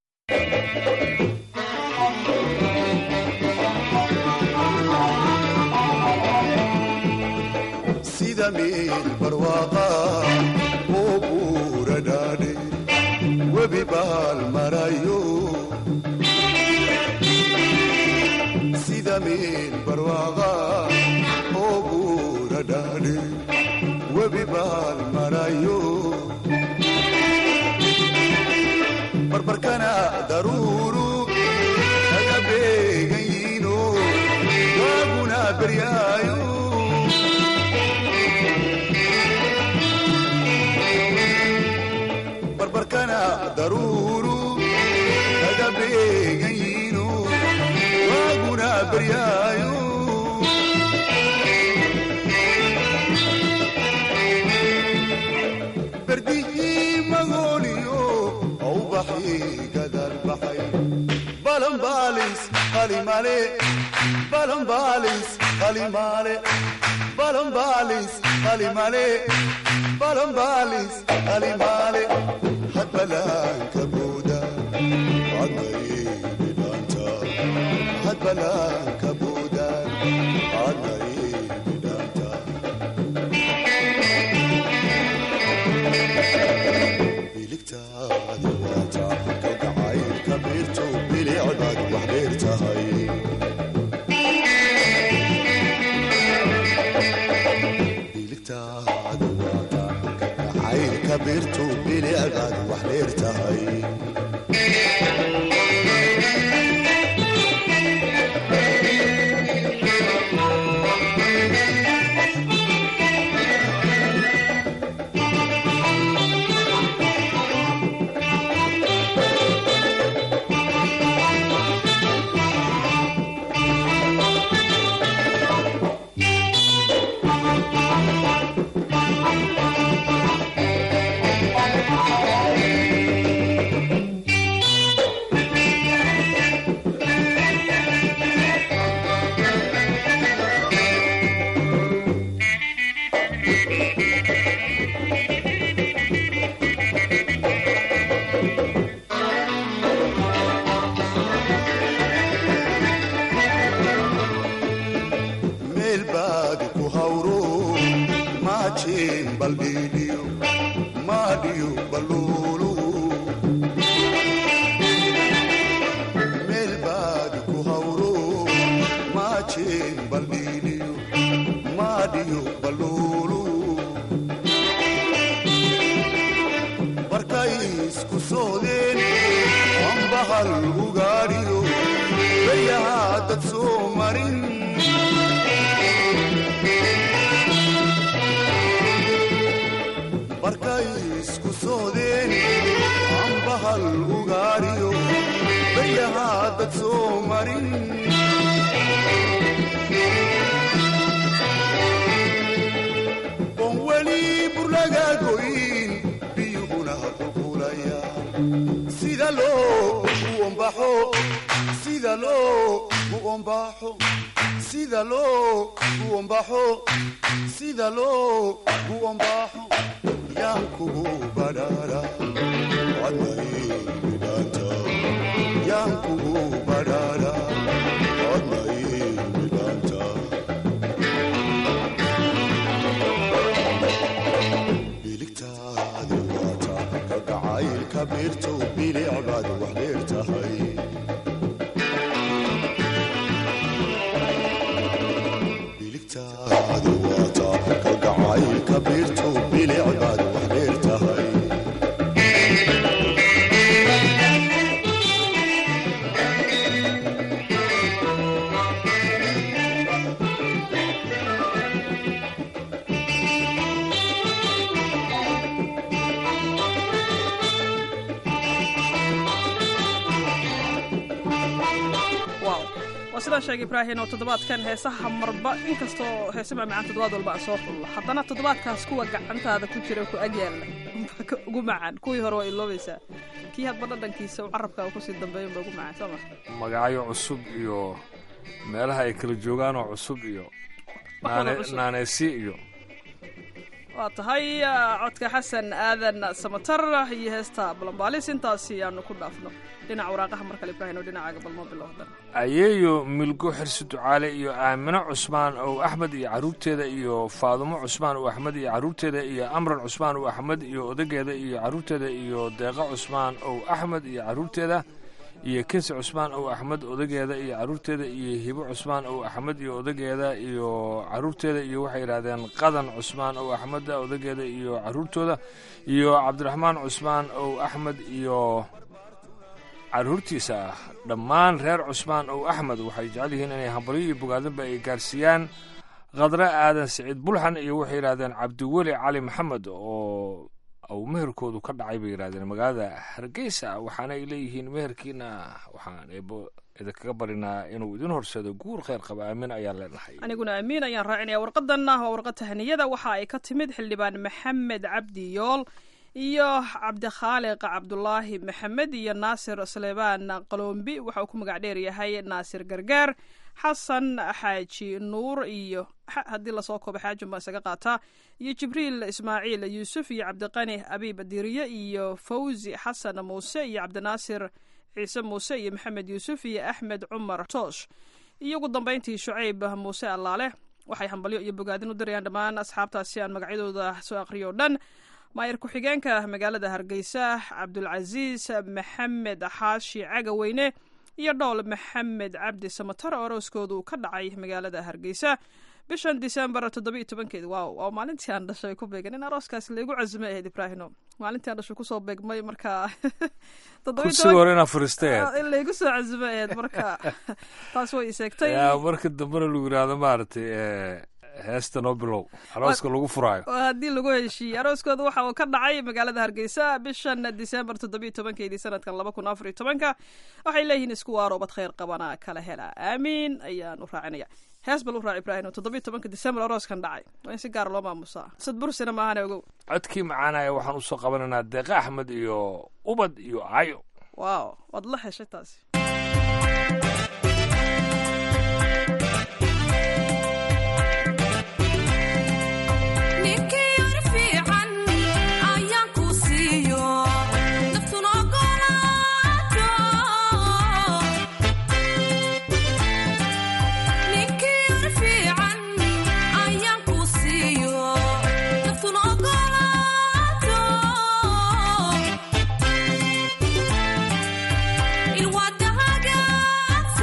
sida meel barwaaqa oo buura dhaadhe webi baal marayo sida meel barwaaqa oo buura dhaadhe webi baal marayo barbarkana daruuru kaga beegan yiino waaguna beryaayo barbarkana daruuru kaga beegan yiino waaguna beryaayo berdihii magooniyo aubaxii gadal baxay balanbaalis qalimale balanbaalis qalimale balanbaalis qalimale balanbaalis qalimale hadbalaanka booda adnaybidhaanta hadbalaanka booda adnaybidhaanta biligtaadi waata kalgacaylka biirto bilicbaad wax dheer tahay biligtaadi waata kalgacaylka biirto bilicbaad wax dheer tahay meel baad ku hawro maajeen baldhiidhiyo maadhiyo baluulu meel baad ku hawro maajeen baldhiidhiyo maadhiyo baluulu barkay isku soodeen ambahal ugaadhiyo baryahaa dad soo marin barkay isku soodeen ambahal ugaadhiyo baryahaa dad soo marin oon weli sida loo uombaxo sida loo uombaxo sida loo uombaxo sida loo uombaxo yaan kugu badhaadha wadnaimidhaanta yaan kugu badhaadha wadnaimidhaanta biligtaadi waata kalgacaylka beerto bilicbaad wax dheer tahay biligtaadi waata kalgacaylka beerto bilicbaad wax dheer tahay waaw waa sidaan sheegay ibraahin oo toddobaadkan heesaha marba inkastoo heese macmacaan toddobaad walba aan soo xullo haddana toddobaadkaas kuwa gacantaada ku jira ku agyaalla unbaa ka ugu macaan kuwii hore waa iloobaysaa kii hadba dhadhankiisa uu carabka kusii dambeeya unbaa ugu macaan soo ma magacyo cusub iyo meelaha ay kala joogaanoo cusub iyo Wax wada naane- cusub. naaneysi iyo waa tahay ah, codka xasan aadan samatar iyo heesta balambaalis intaasi aanu ku dhaafno dhinaca waraaqaha mar kale ibraahin oo dhinacaaga balmo bilowdan ayeeyo milgo xirsi ducaale iyo aamino cusmaan ow axmed iyo caruurteeda iyo faadumo cusmaan ow axmed iyo caruurteeda iyo amran cusmaan ow axmed iyo odageeda iyo caruurteeda iyo deeqa cusmaan ow axmed iyo caruurteeda iyo kensi cusmaan ow axmed odageeda iyo caruurteeda iyo hibo cusmaan ow axmed iyo odageeda iyo caruurteeda iyo waxay yidhahdeen qadan cusmaan ow axmed odageeda iyo caruurtooda iyo cabdiraxmaan cusmaan ow axmed iyo caruurtiisa ah dhammaan reer cusmaan ow axmed waxay jecel yihiin inay hambalyo iyo bogaadinba ay gaarsiiyaan khadre aadan siciid bulxan iyo waxay yidhahdeen cabdiweli cali maxamed oo uu meherkoodu ka dhacay bay yidhahdeen magaalada hargeysa waxaana ay leeyihiin meherkiina waxaan eebo idinkaga barinaa inuu idin horseedo guur kheyr qaba aamin ayaan leenahay aniguna amiin ayaan raacinaya warqadanna waa warqad tahaniyada waxa ay ka timid xildhibaan maxamed cabdi yool iyo cabdikhaaliq cabdulaahi maxamed iyo naasir suleymaan qaloombi waxa uu ku magac dheer yahay naasir gargaar xasan xaaji nuur iyo xa- haddii lasoo koobo xaajun baan isaga qaataa iyo jibriil ismaaciil yuusuf iyo cabdiqani abiib diriye iyo fawzi xasan muuse iyo cabdinaasir ciise muuse iyo maxamed yuusuf iyo axmed cumar toosh iyo ugu dambeyntii shucayb muuse allaale waxay hambalyo iyo bogaadin u dirayaan dhammaan asxaabtaasi aan magacyadooda soo aqriyo o dhan maayir ku-xigeenka magaalada hargeysa cabdulcasiis maxamed xaashi cagaweyne iyo dhowl maxamed cabdi samatar oo arooskoodu ka dhacay magaalada hargeysa bishan disembar toddobiiyo tobankeedi waaw waa maalintii aan dhashay ku beegan in arooskaas laigu casumay ahayd ibraahino maalintii aan dhashay kusoo beegmay marka kursiga hore inaa fariistay in laigu soo casumay ahayd marka taas way iseegtay yaa marka dambena lagu yidhaahdo maaragtay eh, heesta noo bilow arooska lagu furaayo oo haddii lagu heshiiyey arooskooda waxa uu ka dhacay magaalada hargeysa bishan disembar toddobiiyo tobankeedii sanadkan laba kun afar iyo tobanka waxay leeyihiin isku waarobad kheyr qabana kala hela aamiin ayaan u raacinaya hees bal u raac ibraahim oo toddobiiyo tobanka disembar arooskan dhacay waa in si gaara loo maamusaa sad bursina maahane ogow codkii macaanaya waxaan usoo qabanaynaa deeqa axmed iyo ubad iyo ayo waaw waad la heshay taasi ninkii yar fiican ayaan ku siiyo naftuna ogolaato ninkii yar fiican ayaan ku siiyo naftuna ogolaato ilwaadahagaad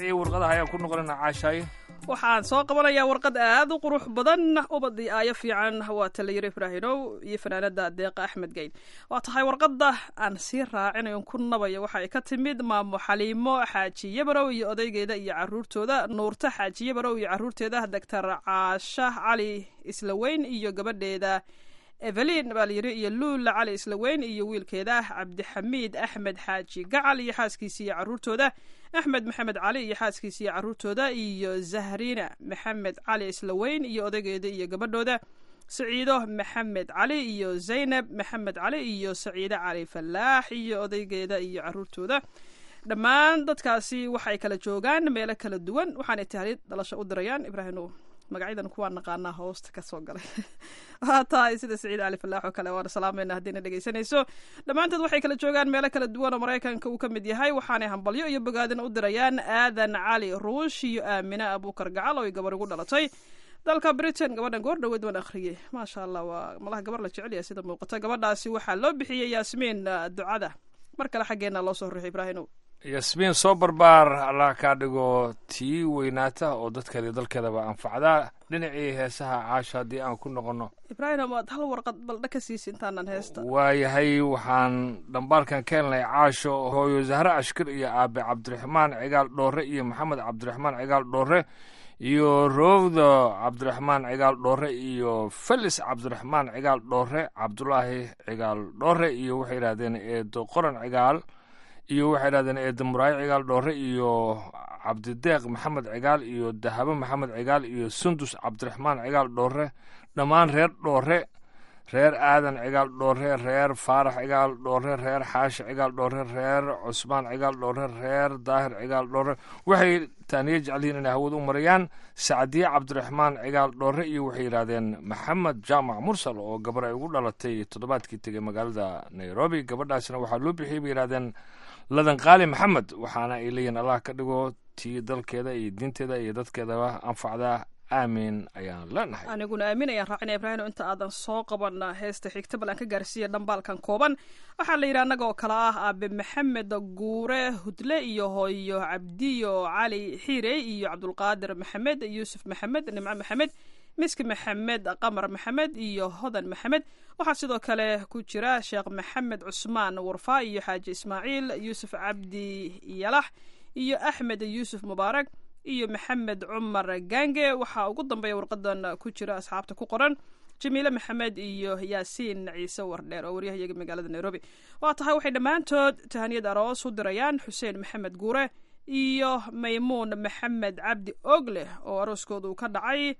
dhinacii warqadaha ayaan ku noqonayna caashaaye waxaan soo qabanayaa warqad aad u qurux badan ubadii aayo fiican waa talayiro ibraahinow iyo fanaanada deeqa axmed geyn waa tahay warqadda aan sii raacinayo ku nabayo waxa ay ka timid maamo xaliimo xaaji yabarow iyo odaygeeda iyo caruurtooda nuurta xaaji yabarow iyo caruurteeda doctor caasha cali islaweyn iyo gabadheeda evelin baa layidhi iyo luula cali islaweyn iyo wiilkeeda cabdixamiid axmed xaaji gacal iyo xaaskiisa iyo caruurtooda axmed maxamed cali iyo xaaskiisa iyo caruurtooda iyo zahrina maxamed cali islaweyn iyo odaygeeda iyo gabadhooda saciido maxamed cali iyo zaynab maxamed cali iyo saciide cali falaax iyo odaygeeda iyo caruurtooda dhammaan dadkaasi waxay kala joogaan meelo kala duwan waxaanay tahliid dhalasho u dirayaan ibraahim magacyadan kuwaa naqaanaa hoosta kasoo galay waa tahay sida saciid cali falaax oo kale waana salaamayna haddiina dhegaysanayso dhammaantood waxay kala joogaan meelo kala duwan oo maraykanka uu ka mid yahay waxaanay hambalyo iyo bogaadin u dirayaan aadan cali ruush iyo aamine abuukar gacal oo ay gabar ugu dhalatay dalka britain gabadhan goor dhaweed waan akhriyey maasha allah waa malaha gabar la jecel yahay sida muuqata gabadhaasi waxaa loo bixiyey yaasmiin ducada mar kale xaggeena loo soo ruxay ibraahimow yasmiin soo barbaar allah kaa dhigo tii weynaata oo dadkeeda iyo dalkeedaba anfacdaa dhinacii heesaha caasha haddii aan ku noqonno ibraahim waad hal warqad baldha ka siisa intaanan heesta waayahay waxaan dhambaalkan ka helnay caasho hooyo zahre ashkir iyo aabe cabdiraxmaan cigaal dhoore iyo maxamed cabdiraxmaan cigaal dhoore iyo rowdo cabdiraxmaan cigaal dhoore iyo felis cabdiraxmaan cigaal dhoore cabdulaahi cigaal dhoore iyo waxay yidhahdeen eedo qoran cigaal iyo waxay idhahdeen eeda muraayo cigaal dhoore iyo cabdideeq maxamed cigaal iyo dahabo maxamed cigaal iyo sundus cabdiraxmaan cigaal dhoore dhammaan reer dhoore reer aadan cigaal dhoore reer faarax cigaal dhoore reer xaashi cigaal dhoore reer cusmaan cigaal dhoore reer daahir cigaal dhoore waxay taaniye jecelyihiin inay hawada u marayaan sacdiye cabdiraxmaan cigaal dhoore iyo waxay yidhahdeen maxamed jaamac mursal oo gabar ay ugu dhalatay toddobaadkii tegay magaalada nairobi gabadhaasna waxaa loo bixiyey bay yidhahdeen ladan qaali maxamed waxaana ay leeyihin allah ka dhigo tii dalkeeda iyo diinteeda iyo dadkeedaba anfacda aamin ayaan leenahay aniguna aamin ayaan raacinaya ibraahim inta aadan soo qaban heesta xigta bal aan ka gaarsiiya dhambaalkan kooban waxaa la yidhi annaga oo kale ah aabe maxamed guure hudle iyo hooyo cabdiyo cali xiirey iyo cabdulqaadir maxamed yuusuf maxamed nimco maxamed miski maxamed qamar maxamed iyo hodan maxamed waxaa sidoo kale ku jira sheekh maxamed cusmaan warfaa iyo xaaji ismaaciil yuusuf cabdi yalax iyo axmed yuusuf mubaarak iyo maxamed cumar gange waxaa ugu dambeeya warqadan ku jira asxaabta ku qoran jamiile maxamed iyo yaasiin ciise wardheer oo waryahayaga magaalada nairobi waa tahay waxay dhammaantood tahaniyad aroos u dirayaan xuseen maxamed guure iyo maymuun maxamed cabdi ogleh oo arooskooda uu ka dhacay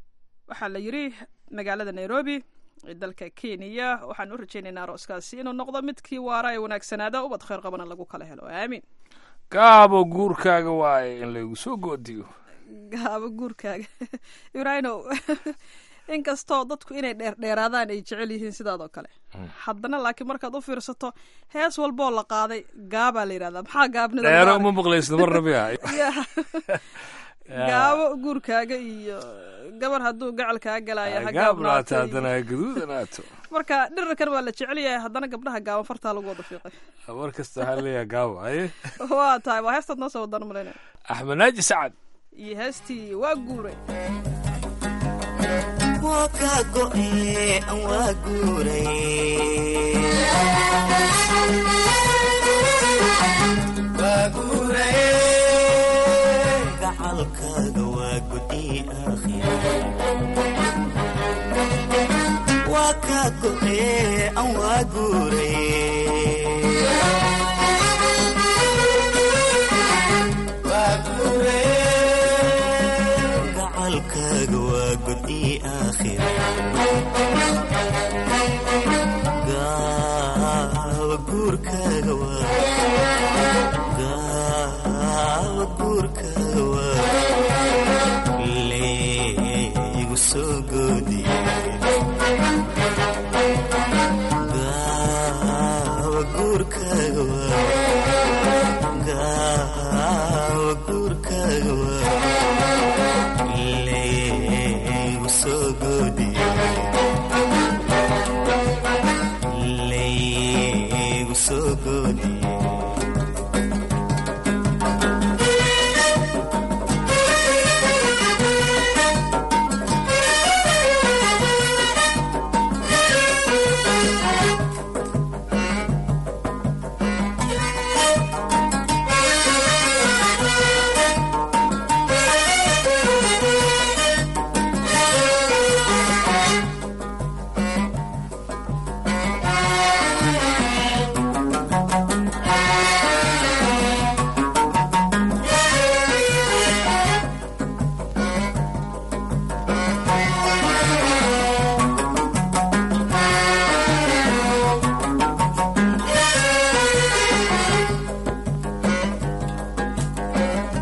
waxaa la yidhi magaalada nairobi ee dalka kenya waxaan u rajaynaynaa arooskaasi inuu noqdo midkii waara ee wanaagsanaada ubad kheyr qabana lagu kala helo aamiin gaabo guurkaaga waaye in laygu soo goodiyo gaabo guurkaaga ibraahino inkastoo dadku inay dheerdheeraadaan ay jecel yihiin sidaadoo kale haddana laakiin markaad u fiirsato hees walboo la qaaday gaabaa la yidhahdaa maxaa gaabnida dheero uma maqlaysna mar rabia gaabo guurkaaga iyo gabar hadduu gacal kaa galaayo ha gaabnaata gaabnaato haddana gaduudanaato marka dhirirkan waa la jecel yahay haddana gabdhaha gaaban fartaa lagu wada fiiqay mar kasta waxaa leeyahay gaabo haye waa tahay waa heestaad noo soo wadaan malayna axmed naaji sacad iyo heestii waa guuray waa kaa go'e waa guuray gacalkaaga waa gudi aakhira waa kaa go'e waa guuray gacalkaaga waa gudi aakhira gaawa guurkaaga waa gaawa guurkaaga waa leegu soo goodiye gaawa guurkaaga waa gaawa guurkaaga waa leegu soo goodiye leegu soo goodiye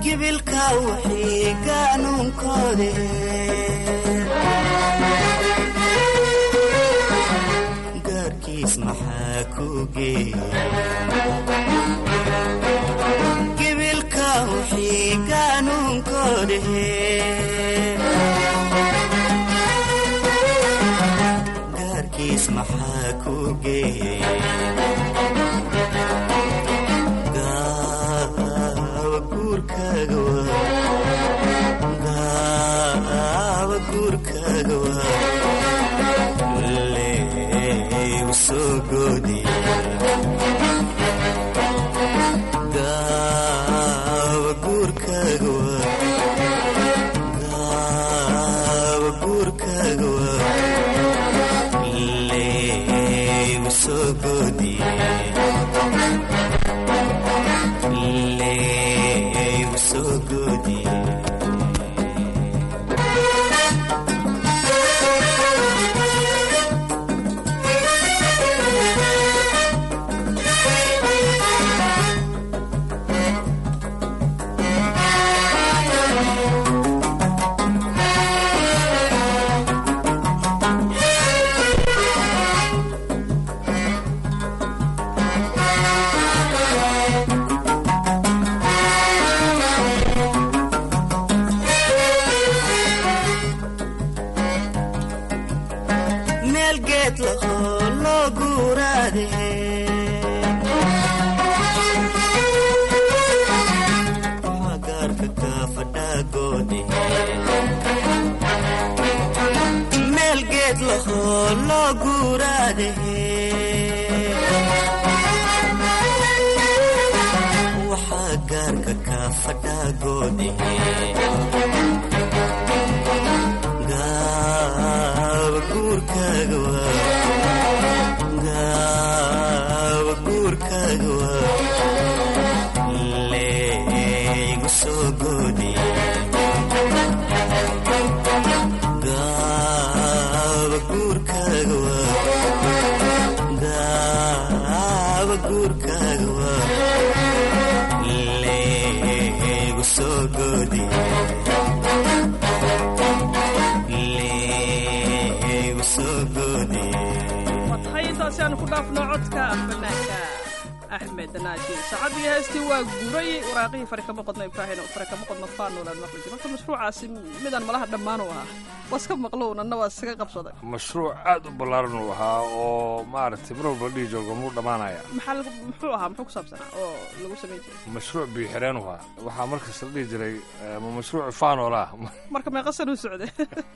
gibilka wixii gaanuunkoode gaarkiis maxaa ku geeya gibilka wixii gaanuunkoode gaarkiis maxaa ku geeya gaawa guurkaaga waa gaawa guurkaaga waa leew soo goodiya gaawa guurkaaga waa gaawa guurkaaga waa leew soo goodiya leew soo goodiya meel geed lahoo loo guuraade magaarka kaafadhaagoode meel geed lahoo loo guuraade waxaa gaarka kaafadhaagoode gaawa guurkaaga waa gaawa guurkaaga waa leeygu soo goodiya gaawa guurkaaga waa gaawa guurkaaga waa leeygu soo goodiya leeygu soo goodiya waa tahay intaasi aanu ku dhaafno codka fanaanka axmed naaji saacadii heestii waa guray waraaqihii fari kama qodno ibraahin oo fari kama qodno faanolan maqli jir marka mashruucaasi midaan malaha dhammaan u ahaa waa iska maqlown anna waa iskaga qabsaday mashruuc aad u ballaaran uu ahaa oo maaragtay mar walba dhihi jooga muu dhammaanaya maxaa lagu- muxuu ahaa muxuu ku saabsanaa oo lagu samayn jiray mashruuc biixireen u ahaa waxaa markasta la dhihi jiray eh, ma mashruuc faanola marka meeqa san u socday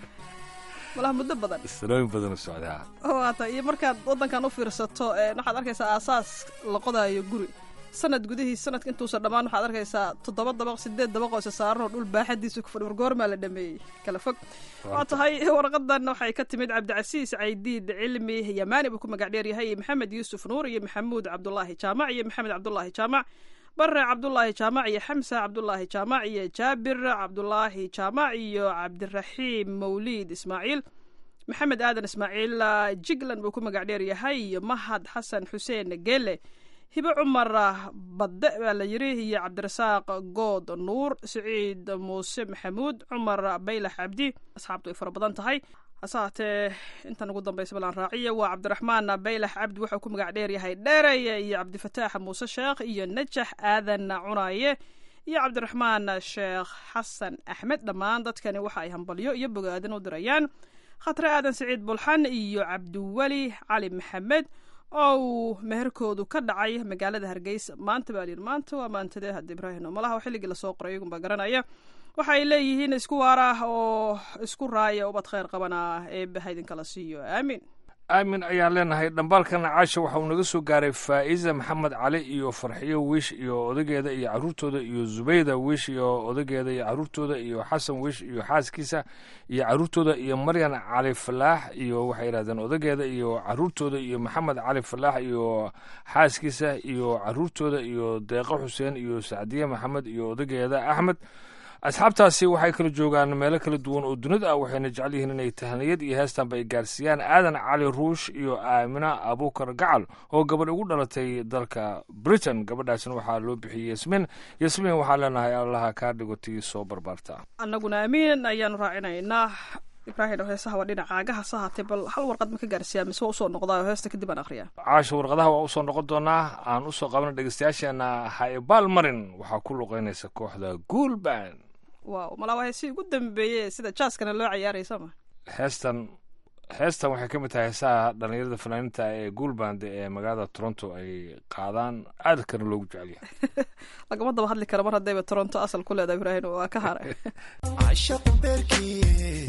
malaha muddo badan sanooyin badan u socdaa oo haata iyo markaad waddankan u fiirsato ee, waxaad arkaysaa aasaas la qodaayo guri sanad gudihiis sanadka intuusan dhammaan waxaad arkaysaa toddoba dabaq sideed dabaq oo isa saaran oo dhul baaxadiisa ku fadhi war goormaa la dhameeyey kala fog waa tahay warqadan waxay ka timid cabdicasiis caydiid cilmi yamaani buu ku magac dheer yahay iyo maxamed yuusuf nuur iyo maxamuud cabdulaahi jaamac iyo maxamed cabdulaahi jaamac bare cabdulaahi jaamac iyo xamsa cabdulaahi jaamac iyo jaabir cabdulaahi jaamac iyo cabdiraxiim mawliid ismaaciil maxamed aadan ismaaciil ah, jiglan buu ku magac dheer yahay iyo mahad xasan xuseen geele hibe cumar ah, badde baa la yiri iyo cabdirasaaq good nuur siciid muuse maxamuud cumar baylax cabdi asxaabtu ay fara badan tahay hase haatee intan ugu dambaysa balaan raaciya waa cabdiraxmaan baylax cabdi wuxuu ku magac dheer yahay dheereye iyo cabdifataax muuse sheekh iyo najax aadan cunaaye iyo cabdiraxmaan sheekh xasan axmed dhammaan dadkani waxa ay hambalyo iyo bogaadin u dirayaan khatre aadan siciid bulxan iyo cabdiweli cali maxamed oo uu meherkoodu ka dhacay magaalada hargeysa maanta baa layidhi maanta waa maantadee hadda ibraahim oo malaha xilligii lasoo qoray iyagunbaa garanaya waxa ay leeyihiin isku waara oo isku raaya ubad khayr qabana eebbe ha idinkala siiyo aamin aamin ayaan leenahay dhambaalkan caasha waxa uu naga soo gaaray faa'iza maxamed cali iyo farxiyo wiish iyo odageeda iyo caruurtooda iyo zubayda wiish iyo odageeda iyo caruurtooda iyo xasan wiish iyo xaaskiisa iyo caruurtooda iyo maryan cali falaax iyo waxay yidhahdeen odageeda iyo caruurtooda iyo maxamed cali falaax iyo xaaskiisa iyo caruurtooda iyo deeqo xuseen iyo sacdiye maxamed iyo odageeda axmed asxaabtaasi waxay kala joogaan meelo kala duwan oo dunida ah waxayna jecel yihiin inay tahniyad iyo heestanba ay gaarsiiyaan aadan cali ruush iyo aamina abuukar gacal oo gabadh ugu dhalatay dalka britain gabadhaasina waxaa loo bixiyey yasmiin yasmiin waxaa leenahay allaha kaa dhigotii soo barbaarta annaguna amiin ayaanu raacinaynaa ibraahim heesaha waa dhinacaaga hase haatee bal hal warqad ma ka gaarsiiyaa mise waa usoo noqdaa oo heesta kadib aan akhriyaa caasha warqadaha waa usoo noqon doonaa aan usoo qabna dhegeystayaasheena haibaal marin waxaa ku luqeynaysa kooxda guulban waaw malaa waa heesihii ugu dambeeyey sida jaaskana loo ciyaarayay soo ma heestan heestan waxay ka mid tahay heesaha dhallinyarada fanaaniinta ee guulband ee magaalada toronto ay qaadaan aadkana loogu jecel yahay lagama daba hadli kara mar haddayba toronto asal ku leedahay ibraahim waa ka haray cashaqu beerkii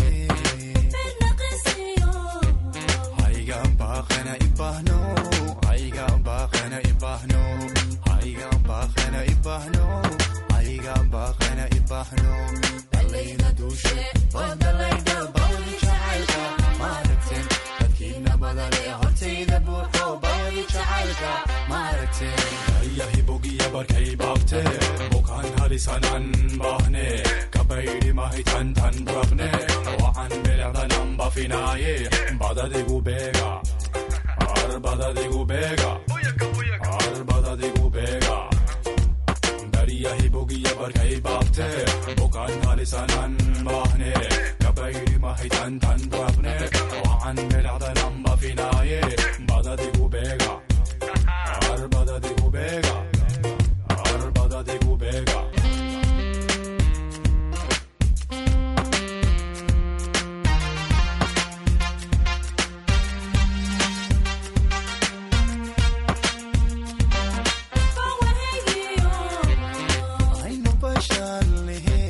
haygan baaqana ibahno haygan baaqana ibahno haygan baaqana ibahno haygan baaqana ibahno dhalayna duushe wadalayda bawdi jacaylka maaragteen dadkiina badale hortayda buuxo bawdi jacaylka maaragteen ayahi bogiya barkay baabte bukaan halisanan baahne kabaydi mahitan tan rabne wacan bilecdanan bafinaaye badadigu beega ar badadigu beega ar badadigu beega dariyahi bogiya barkay baabte bukaan halisanan baahne kabaydi mahitan tan rabne wacan bilecdanan bafinaaye badadigu beega ar badadigu beega ar badadigu beega aynu bashar lehe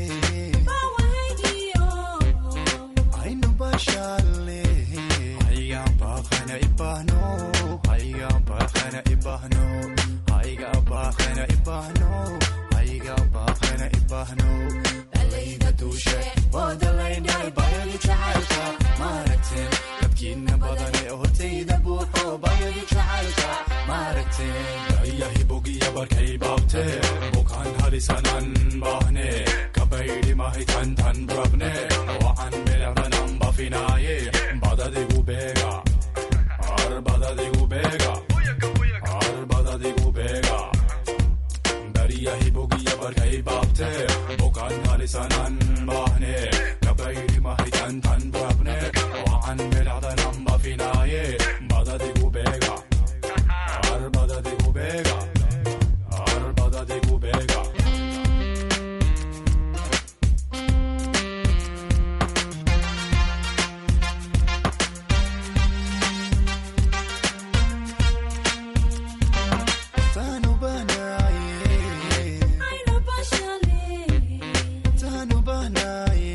aynu bashar lehe haygan baaqana ibahno haygan baaqana ibahno hayga baaqana ibahno hayga baaqana ibahno dhalayda duushe wadalayday bayadi jacaylka maaragteen dadkiina badan ee hortayda buuxo bayadi jacaylka maaragteen ayahi bogiya barkay baabte bukaan halisanan baahne kabaydi mahitan tan rabne wacan bilecdanan bafinaaye badadigu beega ar badadigu beega ar badadigu beega dariyahi bogiya barkay baabte bukaan halisanan baahne kabaydi mahitan tan rabne wacan bilecdanan bafinaaye badadigu beega ar badadigu beega ar badadigu beega tanu banaye tanu banaye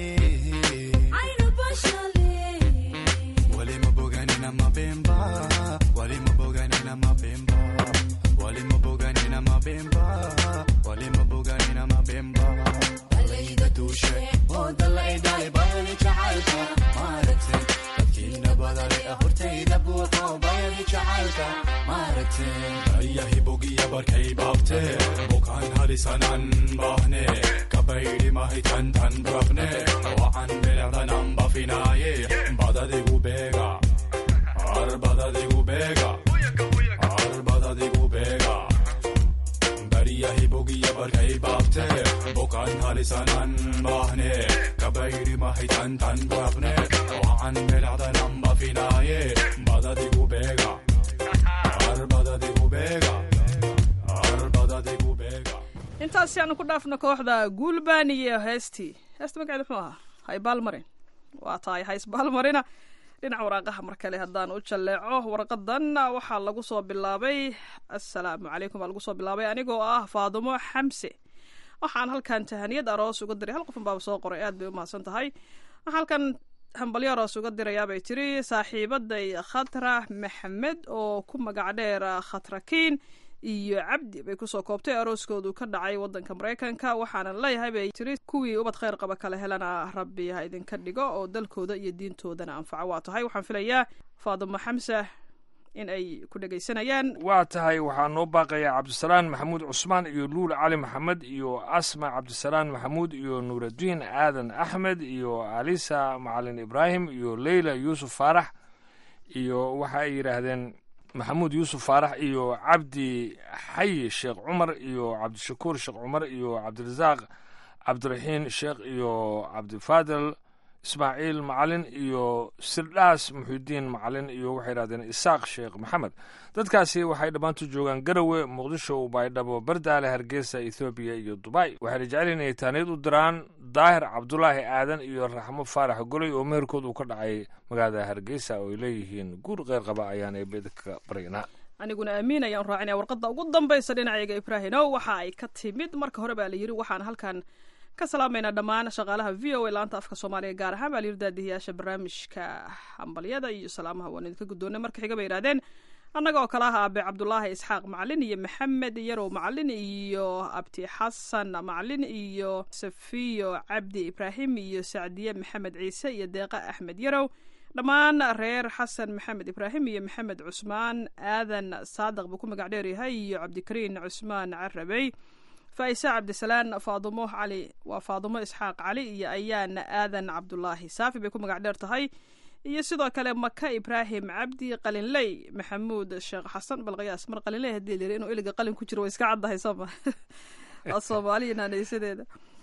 walima boganina mabemba walima boganina mabemba walima boganina mabemba walima boganina mabemba dalayda duushe oo dalaydale bayani jacaylka maaragteen dadkiina badale hortayda buuxo bayani jacaylka maaragteen ayahi bogiya barkay baabte bukaan halisanan baahne kabaydi mahitan tan rabne wacan bilecdanan bafinaaye badadigu beega ar badadigu beega ar badadigu beega dariyahi bogiya barkay baabte bukaan halisanan baahne kabaydi mahitan tan rabne wacan bilecdanan bafinaaye badadigu beega ar badadigu beega ar badadigu beega intaasi aanu ku dhaafno kooxda guulban iyo heestii heesta magaceeda muxuu ahaa haybaal marin waa tahay haysbaal marina dhinaca waraaqaha mar kale haddaan u jalleeco warqadan waxaa lagu soo bilaabay assalaamu calaykum baa lagu soo bilaabay anigoo ah faadumo xamse waxaan halkan tahaniyad aroos uga diray hal qofun baaba soo qoray aad bay u mahadsan tahay waxaan halkan hambalyo aroos uga dirayaa bay tiri saaxiibaday khatra maxamed oo ku magac dheer khatrakiin iyo cabdi bay kusoo koobtay arooskoodu ka dhacay wadanka maraykanka waxaana leeyahay bay tiri kuwii ubad kheyr qaba kale helana rabbi ha idinka dhigo oo dalkooda iyo diintoodana anfaco waa tahay waxaan filayaa faadimo xamse in ay ku dhegaysanayaan waa tahay waxaa noo baaqaya cabdisalaan maxamuud cusmaan iyo luul cali maxamed iyo asma cabdisalaan maxamuud iyo nuuraddiin aadan axmed iyo alisa macalin ibraahim iyo leyla yuusuf faarax iyo waxa ay yidhaahdeen maxamuud yuusuf faarax iyo cabdi xayi sheekh cumar iyo cabdishakuur sheekh cumar iyo cabdirasaaq cabdiraxiin sheekh iyo cabdifaadil ismaaciil macalin iyo sirdhaas muxiudiin macalin iyo waxay yidhahdeen isaaq sheekh maxamed dadkaasi waxay dhammaantu joogaan garowe muqdisho baydhabo bardaale hargeysa ethoobiya iyo dubai waxayna jecel inay taaniyad u diraan daahir cabdulaahi aadan iyo raxmo faarax goley oo meherkood uu ka dhacay magaalada hargeysa oo ay leeyihiin guur qeyr qaba ayaan eebedka baryanaa aniguna amiin ayaan raacinaya warqadda ugu dambaysa dhinacayga ibraahimow waxa ay ka timid marka hore baa la yidhi waxaan halkan ka salaamaynaa dhammaan shaqaalaha v o a laanta afka soomaaliga gaar ahaan baa layidhi daadihiyaasha barnaamijka hambalyada iyo salaamaha waan idinka guddoonay marka xiga bay yidhahdeen annaga oo kale ah aabe cabdulaahi isxaaq macalin iyo maxamed yarow macalin iyo abti xasan macalin iyo safiyo cabdi ibraahim iyo sacdiye maxamed ciise iyo deeqa axmed yarow dhammaan reer xasan maxamed ibraahim iyo maxamed cusmaan aadan saadiq buu ku magac dheeryahay iyo cabdikariin cusmaan carabey faa'isa cabdisalaan faadumo cali waa faadumo isxaaq cali iyo ayaana aadan cabdulaahi saafi bay ku magac dheer tahay iyo sidoo kale maka ibraahim cabdi qalinley maxamuud sheekh xasan balqiyaas mar qalinley hadii layiri inuu iliga qalin ku jiro way iska caddahay sooma soomaaliya naanaysadeeda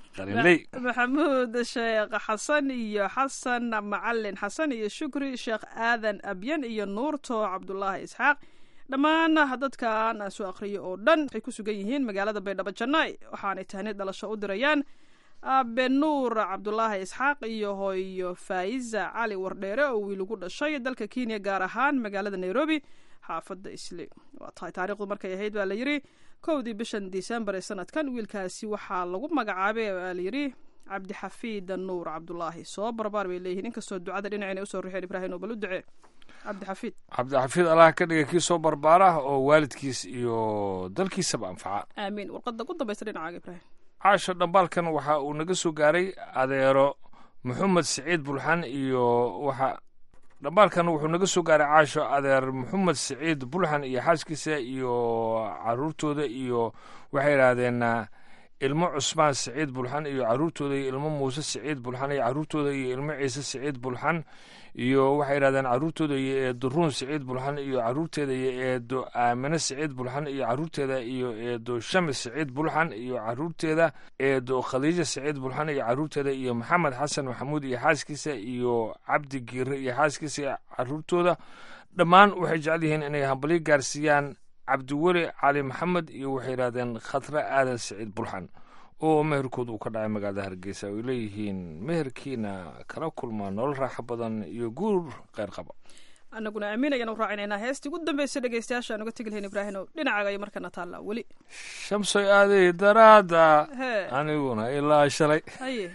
maxamuud sheekh xasan iyo xasan macalin xasan iyo shukri sheekh aadan abyan iyo nuurto cabdulaahi isxaaq dhammaan dadkan aan soo akhriyo oo dhan waxay ku sugan yihiin magaalada baydhabo jannaay waxaanay tahnid dhalasho u dirayaan aabe nuur cabdulaahi isxaaq iyo hooyo faa'iza cali wardheere oo wiil ugu dhashay dalka kenya gaar ahaan magaalada nairobi xaafadda isli waa tahay taariikhdu markay ahayd baa layidhi kowdii bishan disembar ee sanadkan wiilkaasi waxaa lagu magacaabay baa layidhi cabdixafiid nuur cabdulaahi soo barbaar bay leeyihiin inkastoo ducada dhinacina usoo rixeen ibraahim oo bal u ducee cabdixafiid cabdixafiid allah ka dhiga kii soo barbaara oo waalidkiis iyo dalkiisaba anfaca aamiin warqadda ugu dambaysa dhinacaaga ibraahim caasho dhambaalkan waxa uu naga soo gaaray adeero maxamed siciid bulxan iyo waxa dhambaalkan wuxuu naga soo gaaray caasho adeer maxamed siciid bulxan iyo xaaskiisa iyo caruurtooda iyo waxay yidhaahdeen ilmo cusmaan siciid bulxan iyo caruurtooda iyo ilmo muuse siciid bulxan iyo caruurtooda iyo ilmo ciise siciid bulxan iyo waxay yidhahdeen caruurtooda iyo eedo ruun siciid bulxan iyo caruurteeda iyo eedo aamine siciid bulxan iyo caruurteeda iyo eedo shamis siciid bulxan iyo caruurteeda eedo khadiija siciid bulxan iyo caruurteeda iyo maxamed xasan maxamuud iyo xaaskiisa iyo cabdi giire iyo xaaskiisa iyo caruurtooda dhammaan waxay jecel yihiin inay hambalyo gaarsiiyaan cabdiweli cali maxamed iyo waxay yidhahdeen khatre aadan siciid bulxan oo meherkood uu ka dhacay magaalada hargeysa ay leeyihiin meherkiina kala kulmaa nolol raaxo badan iyo guur kheyr qaba annaguna amiin ayaan u raacinaynaa heestii ugu dambaysa dhegeystayaasha aan uga tegi lahayn ibraahim ow dhinacaaga ayo markana taallaa weli shamsoy aaday daraada hee aniguna ilaa shalay haye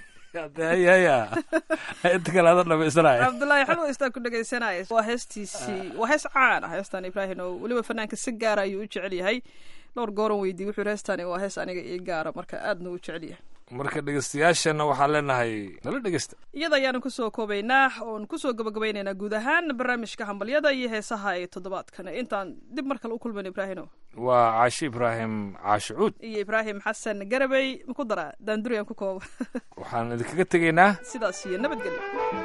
hayaya inta kale ada dhamaysanaya cabdullaahi xalwa istaa ku dhegeysanaya waa heestiisii waa hees caan ah heestan ibraahim oo weliba fanaanka si gaara ayuu u jecel yahay dhowr gooran weydiiy wuxuu heestani waa hees aniga ii gaara marka aadna u jecel yahay marka dhegeystayaashana waxaan leenahay nala dhegeysta iyada ayaanu kusoo koobaynaa oon kusoo gabagabaynaynaa guud ahaan barnaamijka hambalyada iyo heesaha ee toddobaadkan intaan dib mar kale u kulmayn ibraahino waa caashi ibraahim caashi cuud iyo ibraahim xasan garabey maku daraa daanduriyaan ku kooba waxaan idinkaga tegaynaa sidaas iyo nabadgelyo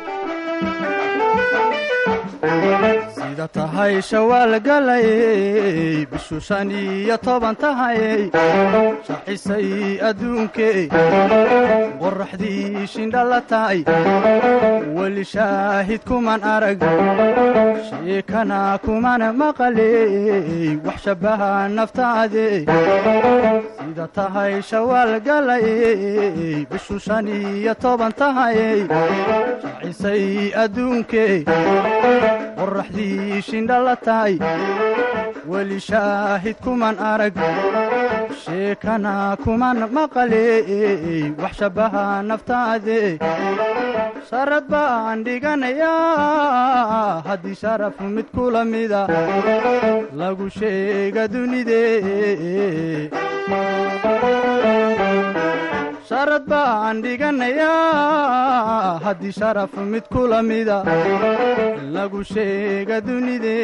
sida tahay shawaal galayey bishu shan iyo toban tahayey shacisay adduunkey qorraxdii shindhala tahay weli shaahid kuman arag sheekana kuman maqaley wax shabbaha naftaade sida tahay shawaal galayey bishu shan iyo toban tahayey shacisay adduunkey qorraxdii shindhala tahay weli shaahid kuman arag sheekana kuman maqaley wax shabbaha naftaade sharad baan dhiganayaa haddii sharaf mid kula mida lagu sheega dunide sharad baan dhiganayaa haddii sharaf mid kula mida lagu sheega dunide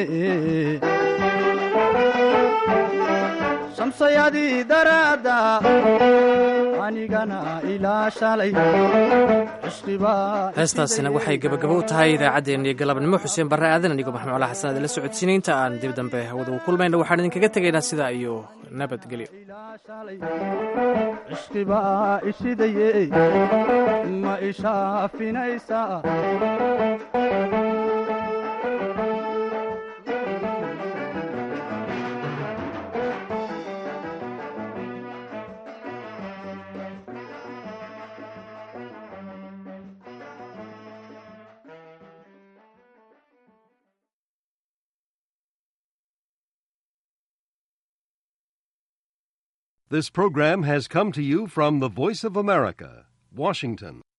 shamsayadii daraadda anigana ilaa shalay heestaasina waxay gebagabo u tahay idaacaddeenii galabnimo xuseen barre aadan anigoo maxmuud cala xasan adila socodsiinay inta aan dib dambe hawada u kulmayna waxaan idinkaga tegaynaa sidaa iyo nabadgelyo cishqibaa ishidaye ma ishaafinaysaa This program has come to you from the Voice of America, Washington.